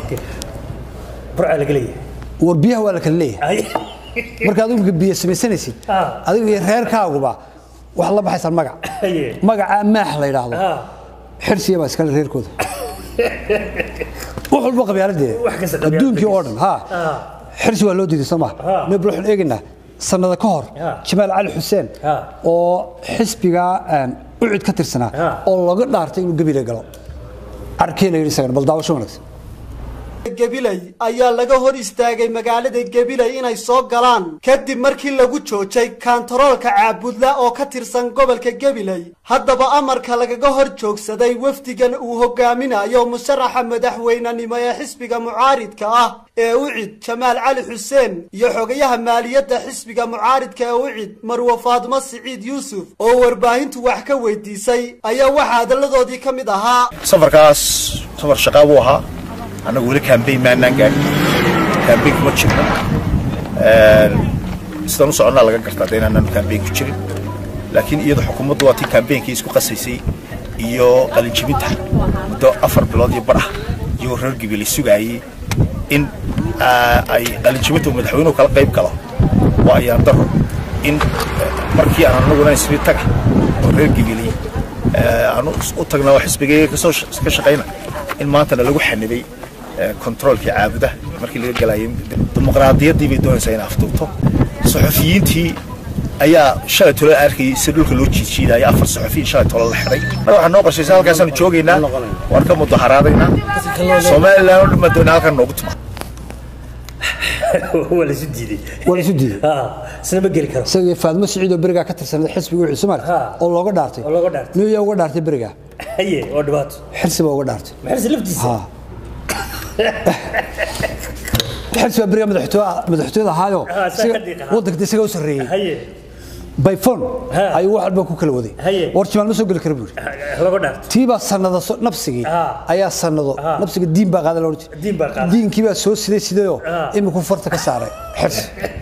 war biyaha waa la kala leeyahay markaad imika biyo samaysanaysid adiga iyo reerkaaguba waxaad la baxaysaan magac magacaa maax la yidhaahdo xirsiya baa iskale reerkooda wax walba qabyaaladeeda adduunkii oo dhan ha xirsi waa loo diiday soo maha nabl waxaan eegaynaa sannada ka hor jamaal cali xuseen oo xisbiga ucid ka tirsanaa oo laga dhaartay inuu gebile galo arkee la yidhi isagana bal daawasho wanaagsan gabiley ayaa laga hor istaagay magaalada gabiley inay soo galaan kadib markii lagu joojay kaantaroolka caabudla oo ka tirsan gobolka gabiley haddaba amarka lagaga hor joogsaday wafdigan uu hogaaminayo musharaxa madaxweynenimo ee xisbiga mucaaridka ah ee ucid jamaal cali xuseen iyo xogayaha maaliyadda xisbiga mucaaridka ee ucid marwe faadmo siciid yuusuf oo warbaahintu wax ka weydiisay ayaa waxaa hadalladoodii ka mid ahaa safarkaas safar shaqaa buu ahaa annagu weli kambayn maanaan gaadhin kambayn kuma jirno sidaan u soconnaa laga gartaa de inaanaanu kambayn ku jirin laakiin iyadu xukuumaddu waa tii kambeynkii isku qasaysay iyo qalinjibinta muddo afar bilood iyo badh ah iyagoo reer gibili sugaayey in ay qalinjibinta uu madaxweynuhu kala qayb galo waa ayaan daro in markii aan annaguna isri taga oo reer gibili aanu u tagna oo xisbigayga kasoo ka shaqayna in maantana lagu xanibay kontaroolkii caabudaha markii laga galayay dimuqraadiyaddii bay doonaysaa in afduubto saxufiyiintii ayaa shalay tolo arkayay si dhulka loo jiijiidaya afar saxufiyin shalay tolo la xidhay marka waxaa noo qorshaysa halkaasaanu joogaynaa waan ka mudaharaadaynaa somalilan oo dhan baan doonaa halkan noogu tuma waa la isu diiday waa la isu diiday isna ma geli karo isagii faadmo siciid oo berigaa ka tirsanay xisbiga wixii Soomaali oo looga dhaartay oo looga dhaartay niyo uga dhaartay berigaa haye oo dhibaato xirsi baa uga dhaartay maxay laftiisa ha xirsi baa berigaa madaxtooyada madaxtooyada ahaayo waddanka isaga u sarreeyey haye bayfon ayuu wax walba ku kala waday war jimaal ma soo geli kara buuri laga dhaartay tiibaa sanado nabsigii ayaa sanado nabsiga diin baa qaaday loodhan diin baa qaaday diinkii baa soo siday sidayoo iminku farta ka saaray xirsi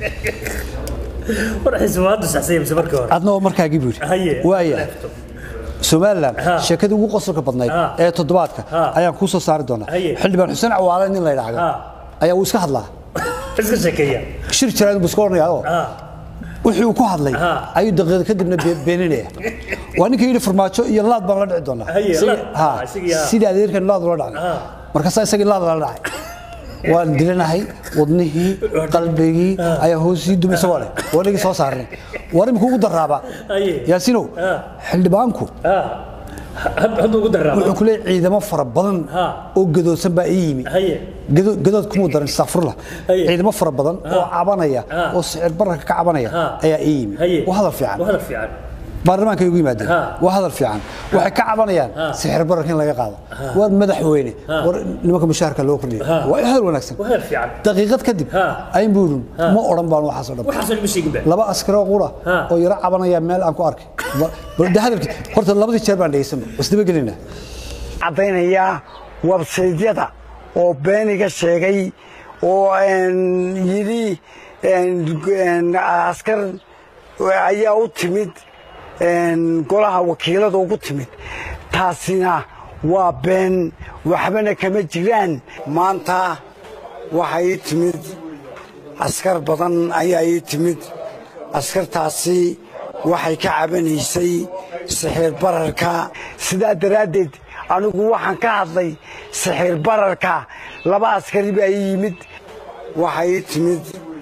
war xisbaadu saxsay mise markii hore adna oo markaagii buuri haye waaya somalilan sheekadii ugu qosolka badnayd ee toddobaadka ayaan kuu soo saari doonaa xildhibaan xuseen cawaale nin la yidhaahdo ayaa uu iska hadlaa iska sheekeeya shir jiraad buu iska odhanayaa wixii uu ku hadlay ayuu daqiiqada kadibna beeninaya waa ninka yidhi farmaajo iyo laad baan la dhici doonaa sidii adeerkan laad ula dhacnay markaasaa isagii laad lala dhacay waan dilanahay wadnihii qalbigii ayaa hoosii dumay isagoo leh waa nagii soo saarnay war imika ugu daraaba yaasinow xildhibaanku wuxuu ku leeyahay ciidamo fara badan oo gadoosan baa ii yimi gadood gadood kumuu darin astaqfirullah Haye. ciidamo fara badan oo cabanaya Ha. oo sicir bararka ka cabanaya Ha. ayaa ii yimi haye waa hadal fiican waa hadal fiican baarlamaanka ay ugu yimaadeen Ha. waa hadal fiican waxay ka cabanayaan Ha. sixir bararka in laga qaado war madaxweyne war nimanka mushaharka loo kordhiyo Ha. waa hadal wanaagsan waa hadal fiican daqiiqad kadib Ha. ayn buurin ma odhan baan waxaas oo dhan waxaasoo ma sheegin ba laba askaroo qura Ha. oo yaro cabanaya meel aan ku arkay Ba- bal de hadalkii horta labadii jeer baan dhegeysanba wasdaba gelina caddaynayaa websaydyada oo beeniga sheegay oo een, yidhi een, een, askar ayaa u timid een, golaha wakiilada ugu timid taasina waa been waxbana kama jiraan maanta waxaa ii timid askar badan ayaa ii timid askartaasi waxay ka cabanaysay sixir bararka sidaa daraaddeed anigu waxaan ka hadlay sixir bararka laba askari baa ii yimid waxaa ii timid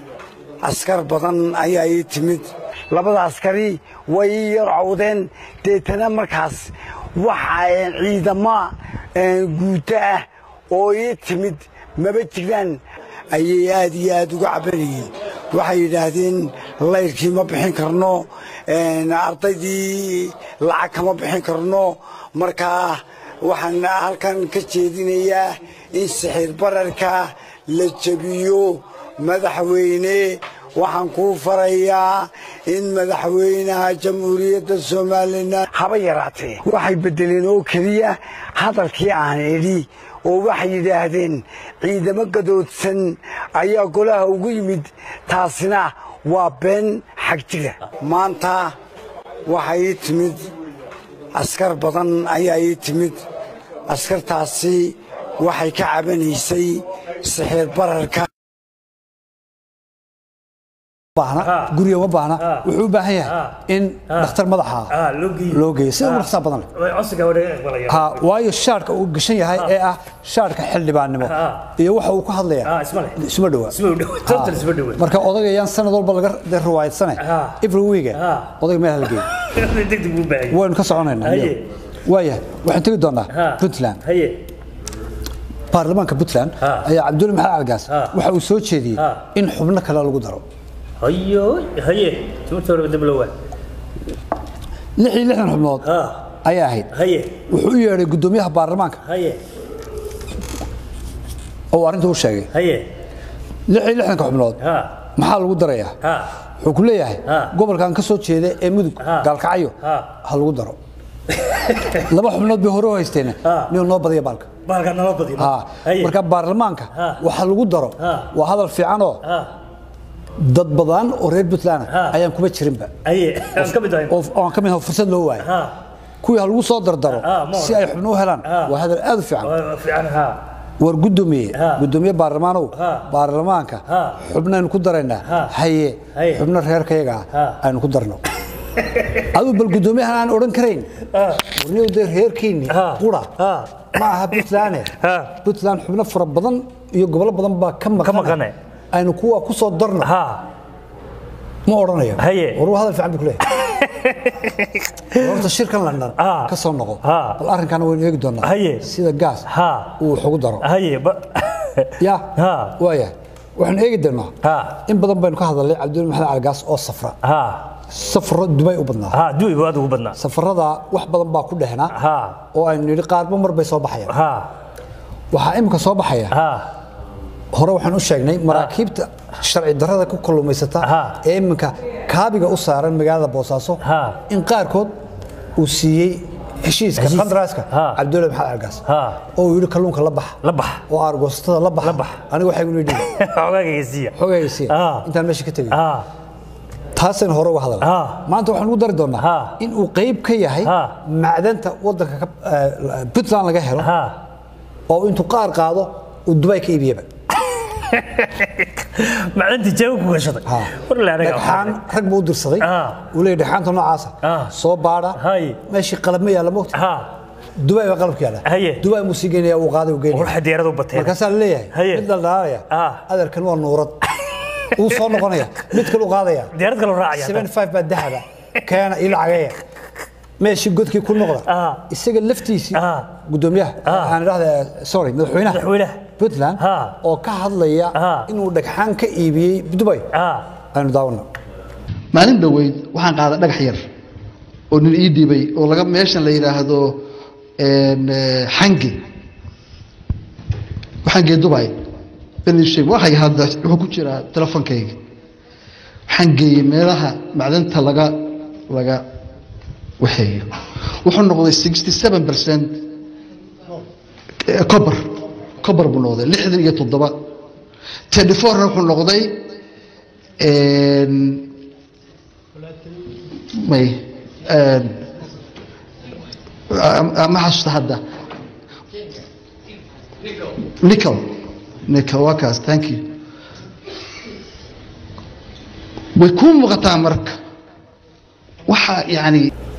askar badan ayaa ii timid labada askari way ii yar cawdeen deetana markaas waxa een, ciidamo een, guuto ah oo ii timid maba jiraan ayay aad iyo aad uga cabanayeen waxay yidhaahdeen layrkii ma bixin karno een, ardaydii lacag kama bixin karno markaa waxaan halkan ka jeedinayaa in sixir bararka la jebiyo madaxweyne waxaan kuu farayaa in madaxweynaha jamhuuriyadda somalilan haba yaraatee waxay beddeleen oo keliya hadalkii aan idhi oo waxay yidhaahdeen ciidamo gadoodsan ayaa golaha ugu yimid taasina waa been xag jira maanta waxaa ii timid askar badan ayaa ii timid askartaasi waxay ka cabanaysay sixir bararka baahna guriga ma baahna wuxuu u baahan yahay in dhakhtar madaxa ah loo geeyo loo geeyo sida ugu dhaqsaha badan leh way codsiga wada aqbalaya ha waayo shaarka uu gashan yahay ee ah shaarka xildhibaannimo Ha. iyo waxa uu ka hadlayaa Ah, isma leh. isma dhawa Isma u dhow, total isma dhow. marka odagayaan sanad walba laga de riwaayadsane Ha. every week Ha. odayga meel hala geeyo degdeg buu baahan yahay. waynu ka soconaynaa Haye. waaya waxaan tegi doonaa Ha. puntland haye baarlamaanka puntland Ha. ayaa cabdulle maxamed algaas Ha. waxa uu soo jeediyey Ha. in xubno kale lagu daro hayo haye timirta hore dib loo waa lix iyo lixdan xubnood ha ayaa ahayd haye wuxuu u yeedhay guddoomiyaha baarlamaanka haye oo uu arrinta u sheegay haye lix iyo lixdanka xubnood ha maxaa lagu darayaa ha wuxuu ku leeyahay Ha. gobolkan ka soo jeeda ee mudug Ha. gaalkacyo Ha. ha lagu daro laba xubnood bay hore u haysteen Ha. nin noo badiya baalka baalka nala badiyo Ha. haye marka baarlamaanka Ha. waxa lagu daro Ha. waa hadal fiicanoo ha dad badan oo reer puntland Ha. ayaan kuma jirinba haye aan ka mid ahay oo oo aan ka mid ahay fursad loo waayo ha kuwii ha lagu soo dardaro Ha, ma si ay xubno u helaan Ha. waa hadal aad u fiican waa fiican ha war gudoomiye Ha. gudoomiye baarlamaanow Ha. baarlamaanka Ha. xubnaynu ku daraynaa Ha. haye Haye. xubno reerkayaga Ha. ah aynu ku darno aduu bal gudoomiyahan aan odhan karayn warniyow dee reerkeenni Ha. qura Ha. ma aha puntland Ha. puntland xubno fara badan iyo gobollo badan baa ka maqane. maqane aynu kuwa ku soo darno ha ma odhanayo Haye. war waa hadal fiican buu ku leeyahay horta shirkan london Ha. ka soo noqo Ha. bal arrinkaana waynu eegi doonaa Haye. sida gaas Ha. uu wax ugu daro haye ba ya Ha. waaya waxaan eegi doonaa Ha. in badan baynu ka hadalnay cabdulli maxamed algaas oo safra ha safro dubay u badnaa ha duwi aad ugu badnaa safarada wax badan baa ku dhehnaa ha oo aynu nidhi qaarba mar bay soo baxayaan ha waxaa imika soo baxaya ha hore waxaan u sheegnay maraakiibta sharci darrada ku kalluumaysata Ha. ee iminka kaabiga u saaran magaalada boosaaso Ha. in qaarkood uu siiyey heshiiska Heshiis. qandaraaska Ha. cabdulle maxamed algaas Ha. oo uu yidhi kalluunka la bax la bax oo aargoosatada la bax La bax. aniga waxay gu yidhi xogaagaysiiya xogaysiin Ha. intaan meesha ka tegay ha taasaynu hore uga hadalnay Ha. maanta waxaan ugu dari doonaa Ha. in uu qayb ka yahay Ha. macdanta wadanka ka- eh, puntland laga helo ha oo intuu qaar qaado uu dubay ka iibiyaba macdantii jeego ku gashaday Ha. war la anaga dhagxaan rag buu u dirsaday Ha. uu leeyahy dhagxaanta noocaasa Ha. soo baadha Hay. meeshii qalab ma yaalla mogta ha dubay baa qalabka yaalla Haye. dubay muu sii geynaya uu qaaday uu geynaya war xadiiradu bateen markaasaa la leeyahay Haye. mid dhaldhalaalaya Ha. adeerkan waa nuurad uu soo noqonaya mid kale u qaadaya diyaarad kale raacaya 75 baa dahaba keena ilo cageeya meeshii godkii ku noqda Ah. isaga laftiisii Ah. gudoomiyaha Ah. aan idhahda sorry madaxweynaha madaxweynaha puntland Ha. oo ka hadlaya Ha. inuu dhagxaan ka iibiyey dubay ah aynu daawano maalin dhoweyd waxaan qaaday dhagax yar oo nin ii dhibay oo laga meeshan la yidhaahdo een, eh, xange xange dubai benisheeg waxay hadda wuxuu ku jiraa telefonkayga waxaan geeyey meelaha macdanta laga laga waxeeyo wuxuu noqday sixty seven percent cobar cobar buu noqday lixdan iyo toddoba thirty fourna wuxuu noqday een, may een, ah, ma xasuusta hadda nicol nicol waa kaas thank you way kuu muuqataa marka waxa yani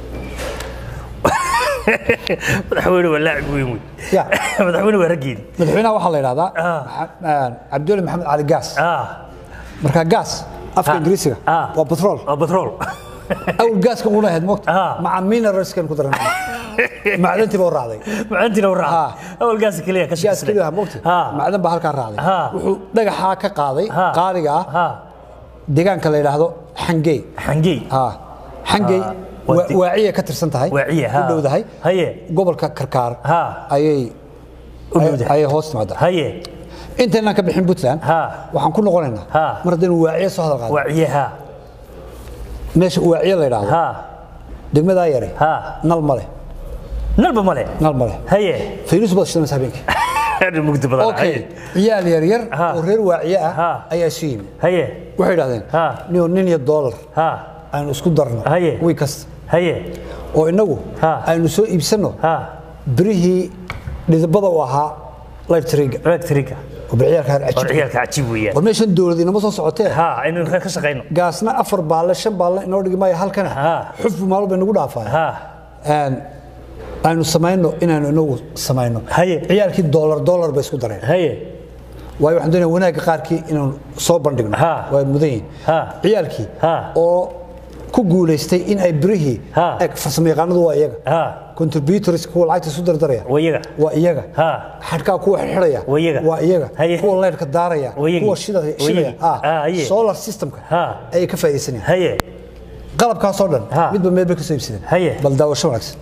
madaxweyne waa laacib weyn wey Ya. madaxweyne waa raggeedi madaxweynaha waxaa la yidhahdaa Ah. Maxa- cabdulli maxamed cali gaas ah marka gaas afka Ah. ingiriisiga Ah. waa petrol waa batrool awal gaaska una ahayd moogta Ah. maca mineralskan ku daran macdantii baa u raacday macantina u Ah. raaca awal gaas keliya ka gaas shaqeysnay keliya moogta Ah. macdan baa halkaa raacday Ah. wuxuu dhagaxaa ka qaaday Ah. qaaliga ah ah deegaanka la yidhaahdo xangey xangey Ah. xangey Ah. Waa waa- di- waaciya ka tirsan tahay Waaciya, ha. u dhowdahay Haye. gobolka karkaar Ha. ayay U dhowdahay. ayay hoos timaadaa haye intaynaan ka bixin puntland Ha. waxaan ku noqonaynaa Ha. mar haddaynu waaciye soo hadal qaadno waaciye ha meesha waaciye la yidhaahdo ha degmadaa yare Ha. nal ma leh nalba male nal ma leh haye fayrus baad shidanaysa habeenkii mugdi badan okay ciyaal yar yar Ha. oo reer waaciye Ha. ah ayaa isu yimi haye waxay yidhahdeen Ha. nin nin iyo dollar ha aynu isku darno Haye. wiil kasta haye oo inagu Ha. aynu soo iibsanno ha birihii dhidibada u ahaa lightriga electrica oo biciyaalka oo cajiib ciyaalka cajiib weeyaan war meeshan dowlad inama soo socotee ha aynu ka shaqeyno gaasna afar baalle shan baalle inoo dhigi maayo halkana Ha. xufbu maalmo bay nagu dhaafaya ha Een, aynu samayno inaanu inagu samayno Haye. ciyaalkii dollar dollar bay isku dareen haye waayo waxaan doonaya wanaagga qaarkii inaanu soo bandhigno Ha. waa mudan yihiin Ha. ciyaalkii Ha. oo ku guulaystay in ay birihii Ha. eg farsamo yaqaanadu waa iyaga ha contributors kuwa lacagta isu dardaraya waa iyaga waa iyaga Ha. xadhkaa kuwa xidhaya Waa iyaga. waa iyaga Haye. kuwa leyrka daaraya Waa iyagii. kuwa shida- Waa shidaya iyagii. Ah, haye. solar systemka Ha. ayay ka faa'iidaysanayaan haye qalabkaasoo dhan Ha. midba meel bay ka soo iibsadeen Haye. bal daawasho wanaagsan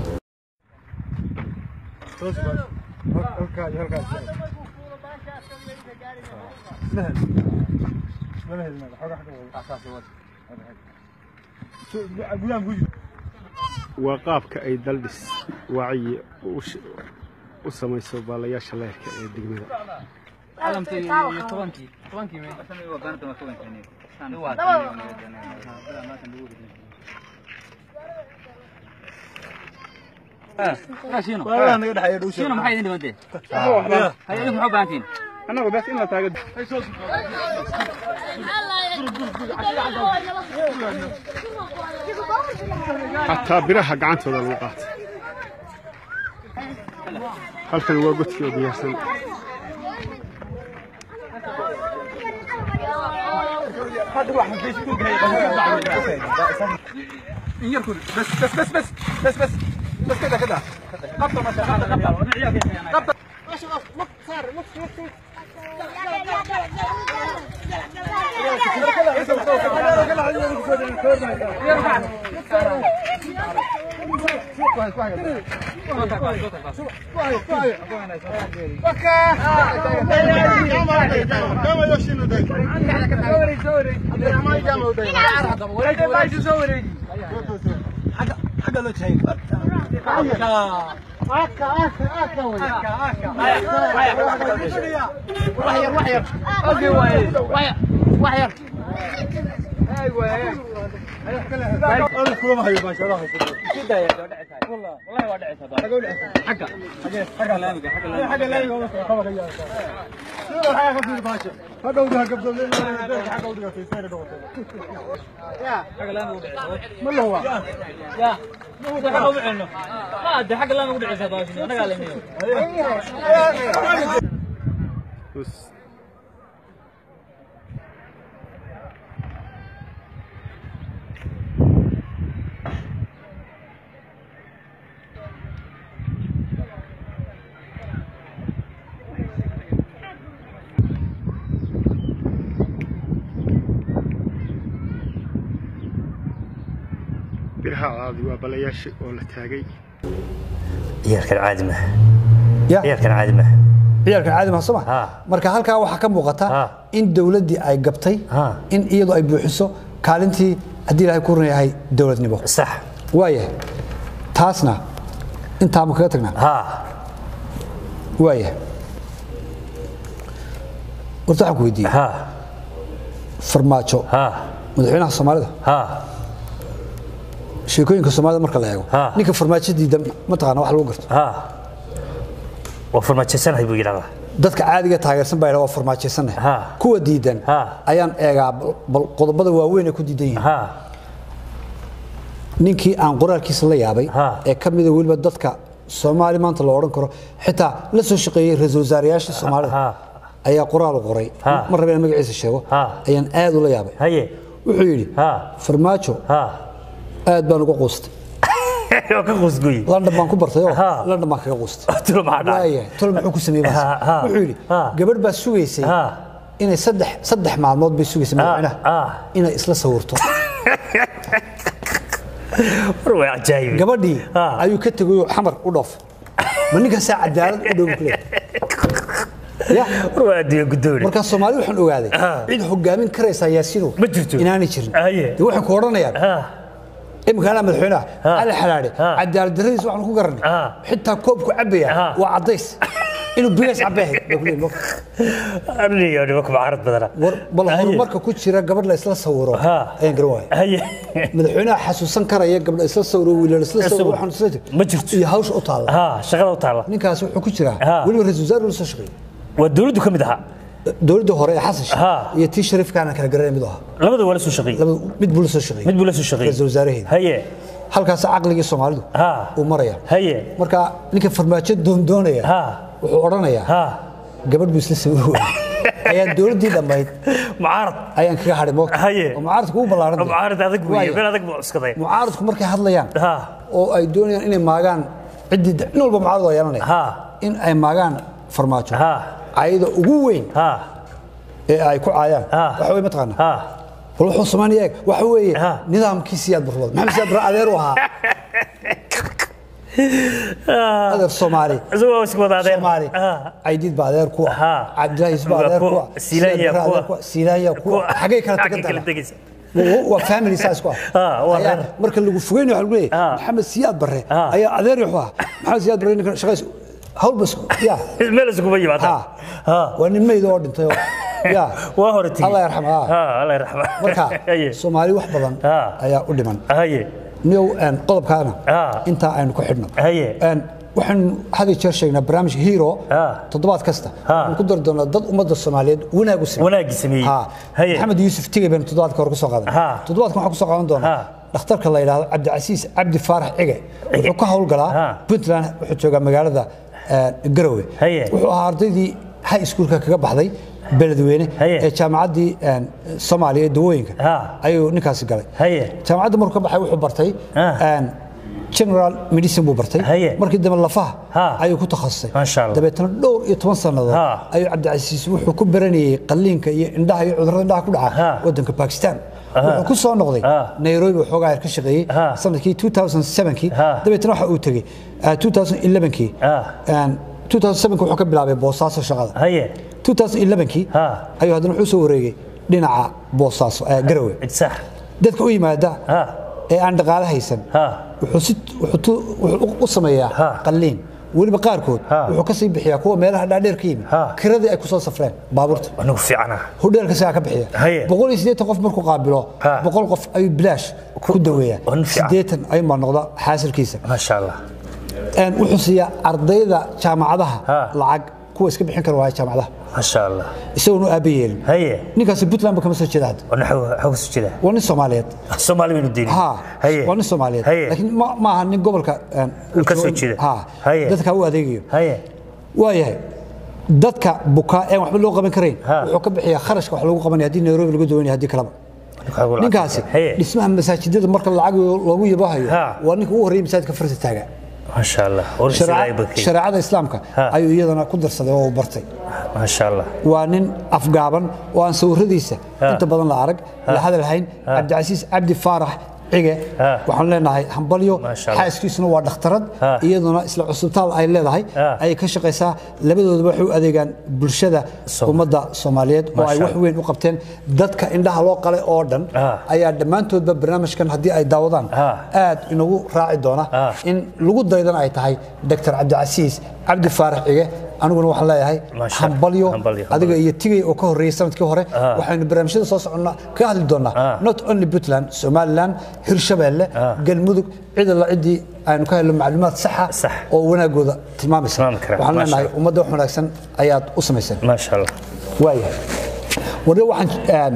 waa qaabka ay daldhis wacyi u sh- u samayso baalayaasha leerka ee degmada annagu bes in la taaga xataa biraha gacantooda lagu qaatay halkan waa godkii oo diyaarsan Bus. biraha caadi waa balayaasha oo la taagay ciyaalkan caadi maaha ya ciyaalkan caadi maaha ciyaalkan caadi ma soma marka halkaa waxaa ka muuqata in dowladdii ay gabtay in iyadu ay buuxiso kaalintii haddii ilaahay ku run yahay dowladnimo sax waayahay taasna intaa ma kaga tagnaa waayahay horta waxaan ku weydiiyey farmaajo madaxweynaha soomaalida sheekooyinka soomaalida marka la eego ninka farmaajo diidan mataqaana wax lagu garto waa farmaajaysanhay buu yidhahdaa dadka caadiga taageersan baa yidhahdaa waa farmaajaysanahay kuwa diidan ayaan eegaa bal qodobada waaweyn ay ku diidan yihiin ninkii aan qoraalkiisa la yaabay ee ka mida weliba dadka soomaali maanta la odhan karo xitaa la soo shaqeeyey ra-iisul wasaarayaashii soomaalida ayaa qoraal u qoray mar raba inaan magaciisa sheego ayaan aad ula yaabay wuxuu yidhi farmaajo aad baan uga quustay london baan ku bartay oo london baan kaga quustay waaya tol muxuu ku sameeyey wuxuu yidhi gabadh baa sugaysay inay saddex saddex maalmood bay sugaysay madaxweynaha inay isla sawirto gabadhii ayuu ka tegayoo xamar u dhoof ma ninkaasaa cadaalad u dhow kuleeyahay marka soomaali waxaan ogaaday cid hogaamin karaysaa yaasino inaanay jirin de waxay ku odhanayaan imika anaa madaxweynaha cali xalaadhe cadaalad darradiis waxaan ku garanay xitaa koobku cabaya waa caddays inuu bigays cabeehay bal horumarka ku jira gabadh la isla sawiro ayaan garan waaya madaxweynaha xasuusan karaya gabdha isla sawiro wiilal isla sawiro waxaan isla jir ma jirto iyo hawsha u taalla shaqada u taalla ninkaas wuxuu ku jiraa weliba ra-isul wasaar la soo shaqeeyey waa dowladdu ka mid ahaa dowladda hore ee xasan sheekh iyo tii shariifkaana kala garanay mid ahaa labada waa la soo shaqeeyey mid buu la soo shaqeeyey mid buu la soo shaqeeyey ra-isul wasaaraheeda haye halkaas caqligii soomaalidu uu maraya haye marka ninka farmaajo doondoonaya wuxuu odhanayaa gabadh buu isla sawir waayey ayaa dowladdii dhammayd mucaarad ayaan kaga hadhay moogta haye oo mucaaradku ugu ballaaran mucaarad adag weeye meel adag buu cuskaday mucaaradku markay hadlayaan oo ay doonayaan inay maagaan ciddii nin walba mucaarad waa yeelanaya in ay maagaan farmaajo cayada ugu weyn ee ay ku caayaan waxa wey mataqaana bal wuxuu samaynaya eeg waxa weeye nidaamkii siyaad barwad maxamed siyaad barre adeer u ahaa adeer soomaali soomaali caydiid baa adeer ku ah cabdilaahi yusuf baa adeer ku ah siilaanya ku ah xagay kala tagan waa family size ku ah marka lagu fogeynayo waxa lagu leeyahay maxamed siyaad barre ayaa adeer wuxuu ah maxamed siyaad barre ninka shaqays hawl bas ya meel iskuma yimaada waa nin meyd oo dhintay ya waa hore tigi allah yarxam allah yarxam marka soomaali wax badan ayaa u dhiman niyow qodobkaana intaa aynu ku xidhno waxaan had iyo jeer sheegnaa barnaamijka hero toddobaad kasta waxaan ku dari doonaa dad ummadda soomaaliyeed wanaag u wanaagi sameeyey maxamed yuusuf tigey baynu toddobaadka hore kusoo qaadan toddobaadkan waxaan kusoo qaadan doonaa dhakhtarka la yidhaahdo cabdicasiis cabdi faarax cige wuxuu ka howlgalaa puntland wuxuu joogaa magaalada garowe wuxuu ahaa ardaydii high schoolka kaga baxday beledweyne ee jaamacaddii soomaaliya ee dawooyinka ayuu ninkaasi galay jaamacadda markuu ka baxay wuxuu bartay general medicine buu bartay markii dambe lafaha ayuu ku takhasusay dabeetana dhowr iyo toban sannadood ayuu cabdicasiis wuxuu ku baranayey qalliinka iyo indhaha iyo cudurrada indhaha ku dhaca waddanka bakistan wuxuu ku soo noqday nairobi waxoogaa ka shaqeeyey sanadkii 2007kii dabeetana waxa uu tegey 2011kii 2007 wuxuu ka bilaabay boosaaso shaqada 2011kii ayuu haddana wuxuu soo wareegay dhinaca boosaaso garowe dadka u yimaada ee aan dhaqaale haysan wuxuu u sameeyaa qalliin weliba qaarkood wuxuu ka sii bixiyaa kuwa meelaha dhaadheer ka yimid kiradii ay ku soo safreen baabuurta hudheelka sigaa ka bixiya boqol iyo siddeetan qof markuu qaabilo boqol qof ayuu bilaash ku daweeyaa siddeetan ayuunbaa noqda xaasilkiisa maasha allah wuxuu siiyaa ardayda jaamacadaha lacag kuwa iska bixin kara waaya jaamacadaha maasha allah isagoon u aaba yeelin haye ninkaasi puntland ba kama soo jeeda hadda waxaa kasoo jeeda waa nin soomaaliyeed soomaali baynu diini ha waa nin soomaaliyeed laakiin ma ma aha nin gobolka ka soo jeeda ha dadka u adeegayo haye waayahay dadka bukaa een waxba loo qaban karayn wuxuu ka bixiyaa kharashka wax lagu qabanaya haddii nairobi lagu dawanaya haddii kaleba ninkaasi dhismaha masaajidada marka lacag loogu yabahayo waa ninka ugu horreeyay masaajidka farta taaga maasha allah shareecada islaamka ayuu iyadana ku darsaday oo uu bartay maasha allah waa nin afgaaban oo aan sawiradiisa inta badan la arag la hadal hayn cabdicasiis cabdi faarax cige Ah. waxaan leenahay hambalyo Maasha Allah. xaaskiisuna waa dhakhtarad Ah. iyaduna isla cusubtaal ay leedahay Ah. ayay ka shaqaysaa labadoodaba waxay u adeegaan bulshada Som- ummadda soomaaliyeed oo ay Maasha wax weyn u qabteen dadka indhaha loo qalay oo dhan Ah. ayaa dhammaantoodba barnaamijkan haddii ay daawadaan Ah. aad inagu raaci doona Ah. in lagu daydana ay tahay dr cabdicasiis cabdi faarax cige aniguna waxaan leeyahay Maasha- hambalyo hambalyo, adiga iyo tigay oo ka horreeyey sanadkii hore Ah. waxaynu barnaamijyada soo soconnaa ka hadli doonaa Ah. not only puntland somaliland hirshabeelle Ah. galmudug cid alla ciddii aynu ka helno macluumaad saxa Sax. oo wanaagooda tilmaamaysa Tilmaami kara. waxaan Maasha leenahay Allah. ummadda wax wanaagsan ayaad u samayseen maasha allah waayahay warre waxaan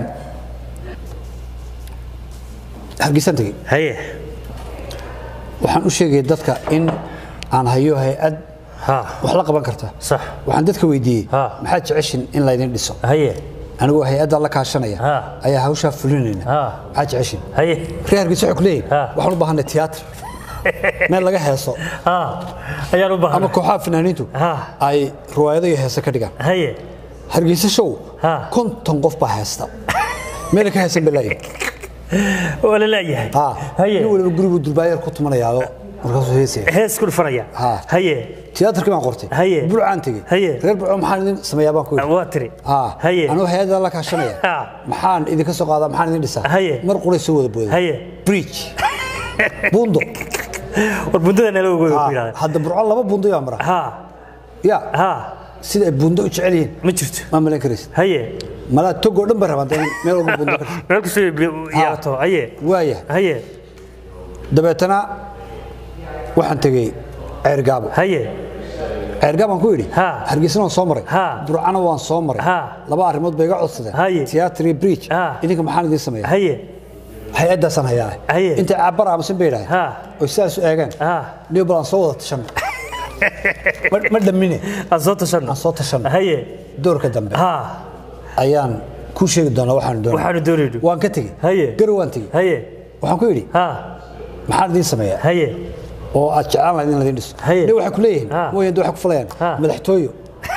hargeysan tegey haye waxaan u sheegaya dadka in aan hayo hay-ad ha wax la qaban karta sax waxaan dadka weydiiyey Ha. maxaad jeceshin in laydin dhiso haye anigoo hay-adda la kaashanaya Ha. ayaa hawshaa fulinayna Ha. maxaad jeceshin haye reer hargeysa waxay ku leeyihin Ha. waxaan u baahanay tiyaatar meel laga heeso ha ayaan u ama baahan kooxaha fanaaniintu Ha. ay riwaayado iyo heese ka dhigaan haye hargeysa show Ha. konton qof baa heesta meel ka heesan balaayi waa la leeyahay nin waliba gurigu durbaayar ku tumanayaado markaasuu heesaya hees ku dhufanaya Ha. haye tiyaatarkii baan qortay Haye. burcaan tegey Haye. reer burco maxaan idin sameeyaa baan ku yidhi waa tiri Ah, haye anuu hay-adda la kaashanaya Ha. maxaan idinka soo qaadaa maxaan idin dhisaa Haye. mar quray soo wada booday haye bridge buundo war bundada nala ogooyo ku Ah, yidhahda hadda burco laba buundo yaa mara ha ya ha sida ay buundo u jecel yihiin ma jirto ma malayn karaysid haye malaa togoo dhan ba rabaan dee in meel walba buundo ka meel kastoo yaato haye waaya haye dabeetana waxaan tegey ceergaabo haye ceergaab aan ku idhi Ha. hargeysana waan soo maray Ha. burcana waan soo maray Ha. laba arrimood bay iga codsadeen Haye. tiyaatar iyo bridge Ha. idinka maxaan idiin sameeya haye hay-addaasaan hayaa Haye. intay caabbar aamusan bay idhahay Ha. oo sidaas u eegeen ha niyo bal aan soo wada tashanno ma ma dhammine aan soo tashanno aan soo tashanno haye doorka dambe ha ayaan kuu sheegi doonaa waxaan doonaa waxaanu doonayno waan ka tegey haye garow waan tegey haye waxaan ku idhi ha maxaan idiin sameeyaa haye oo aad jeclaan lahayd in laydin dhiso Haye. ne waxay ku leeyihiin Ha. mooyaan waxay ku falayaan Ha. madaxtooyo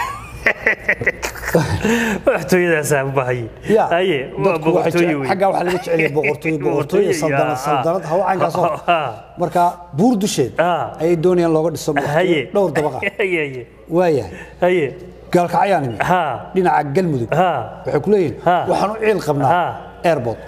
madaxtooyadaasaa u baahanye ya haye waa dadku waxay boqortooye jecel- wey xaggaa waxaa laga jecel yahay boqortooyo boqortooyo saldanad saldanad hawl caynkaasoo Ha. marka buur dusheed Ha. ayay doonayaan looga dhiso haye boqortooyo dhowr dabaqa haye haye waayahay haye gaalkacayaan imi ha dhinaca galmudug ha waxay ku leeyihiin Ha. waxaan u ciil qabnaa Ha. airport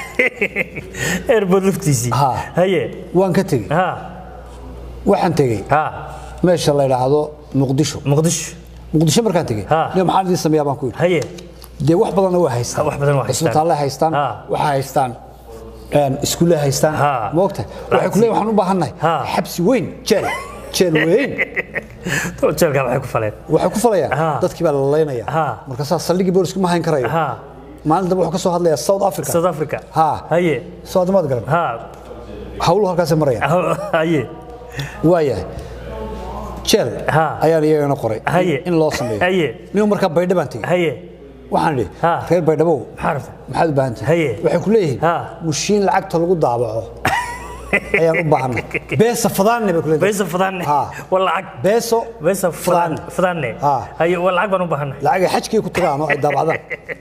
airport laftiisii Ha. haye waan ka tegey ha waxaan tegey ha meesha la yidhaahdo muqdisho muqdisho muqdisho markaan tegey Ha. ne maxaan idiin sameeyaa baan ku yidhi haye dee wax badanna waa haystaan wax badan waa haystaan. isbitaallay haystaan Ha. waxaa haystaan een, iskuullay haystaan Ha. ma ogta waxay ku leeyihin waxaan u baahannahay Ha. xabsi weyn jeel jeel weyn jeelkaa waxay ku faleen waxay ku falayaan Ha. dadkii baa la laynaya Ha. markaasaa saldhiggii boolisku ma hayn karayo ha maalin dambe wuxuu ka soo hadlayaa south africa south africa ha haye soo adamaad garan ha hawluhu halkaasay marayaan haye waayahay jeel Ha. ayaan iyagana qoray Haye. in loo sameeyo haye nin markaa baydha baan tegey haye waxaan idhi Ha. reer baydhabow maxaa rabta maxaad u baahan tahay Haye. waxay ku leeyihiin Ha. mushiin lacagta lagu daabaco ayaan u baahanay beesa fadaanne bay ku leeyihiin beesa fadaanne Ha. waa lacag beeso beesa fadaanne fadaanne Ha. haye waa lacag baan u baahanay lacagay xajkii ku tagaan oo ay daabacdaan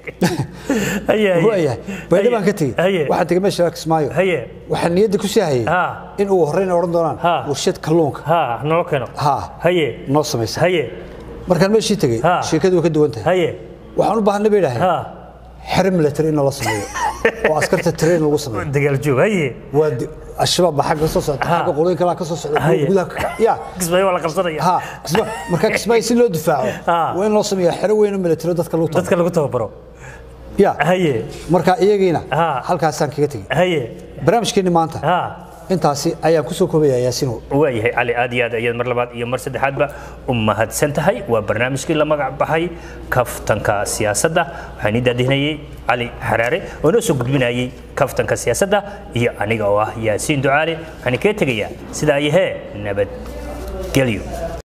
haye haye waayahay baydha baan ka tegey haye waxaan tegey meesha kismaayo haye waxaan niyadda ku sii hayay Ha. in uu horreyn odhan doonaan Ha. warshad kalluunka ha noo keeno ha haye noo samaysa haye markaan meeshii tegey Ha. sheekadu way ka duwan tahay haye waxaan u baahanay bay idhaaheen ha xero military in loo sameeyo oo askarta train lagu sameeyo dagaal joog haye waa di- al-shabaab baa xagga ka soo socda Ha. xagga qolooyin kalaa ka soo socda kuwa Haye. gudaha ka- ya kismaayo waa la qabsanaya ha kisma marka kismaayo si loo difaaco Ha. waa in loo sameeyaa xero weyn oo military dadka lagu tago dadka lagu tababaro ya haye marka iyagiina Ha. halkaasaan kaga tegey haye barnaamijkeenni maanta ha intaasi ayaan kusoo koobayaa yaasinow waayahay cali aad iyo aad ayaad mar labaad iyo mar saddexaadba u mahadsan tahay waa barnaamijkii la magac baxay kaftanka siyaasadda waxaan ii daadihinayay cali xaraare oo noo soo gudbinayay kaftanka siyaasadda iyo aniga oo ah yaasiin ducaale waxaan kaga tegayaa sidaa ayahee nabadgelyo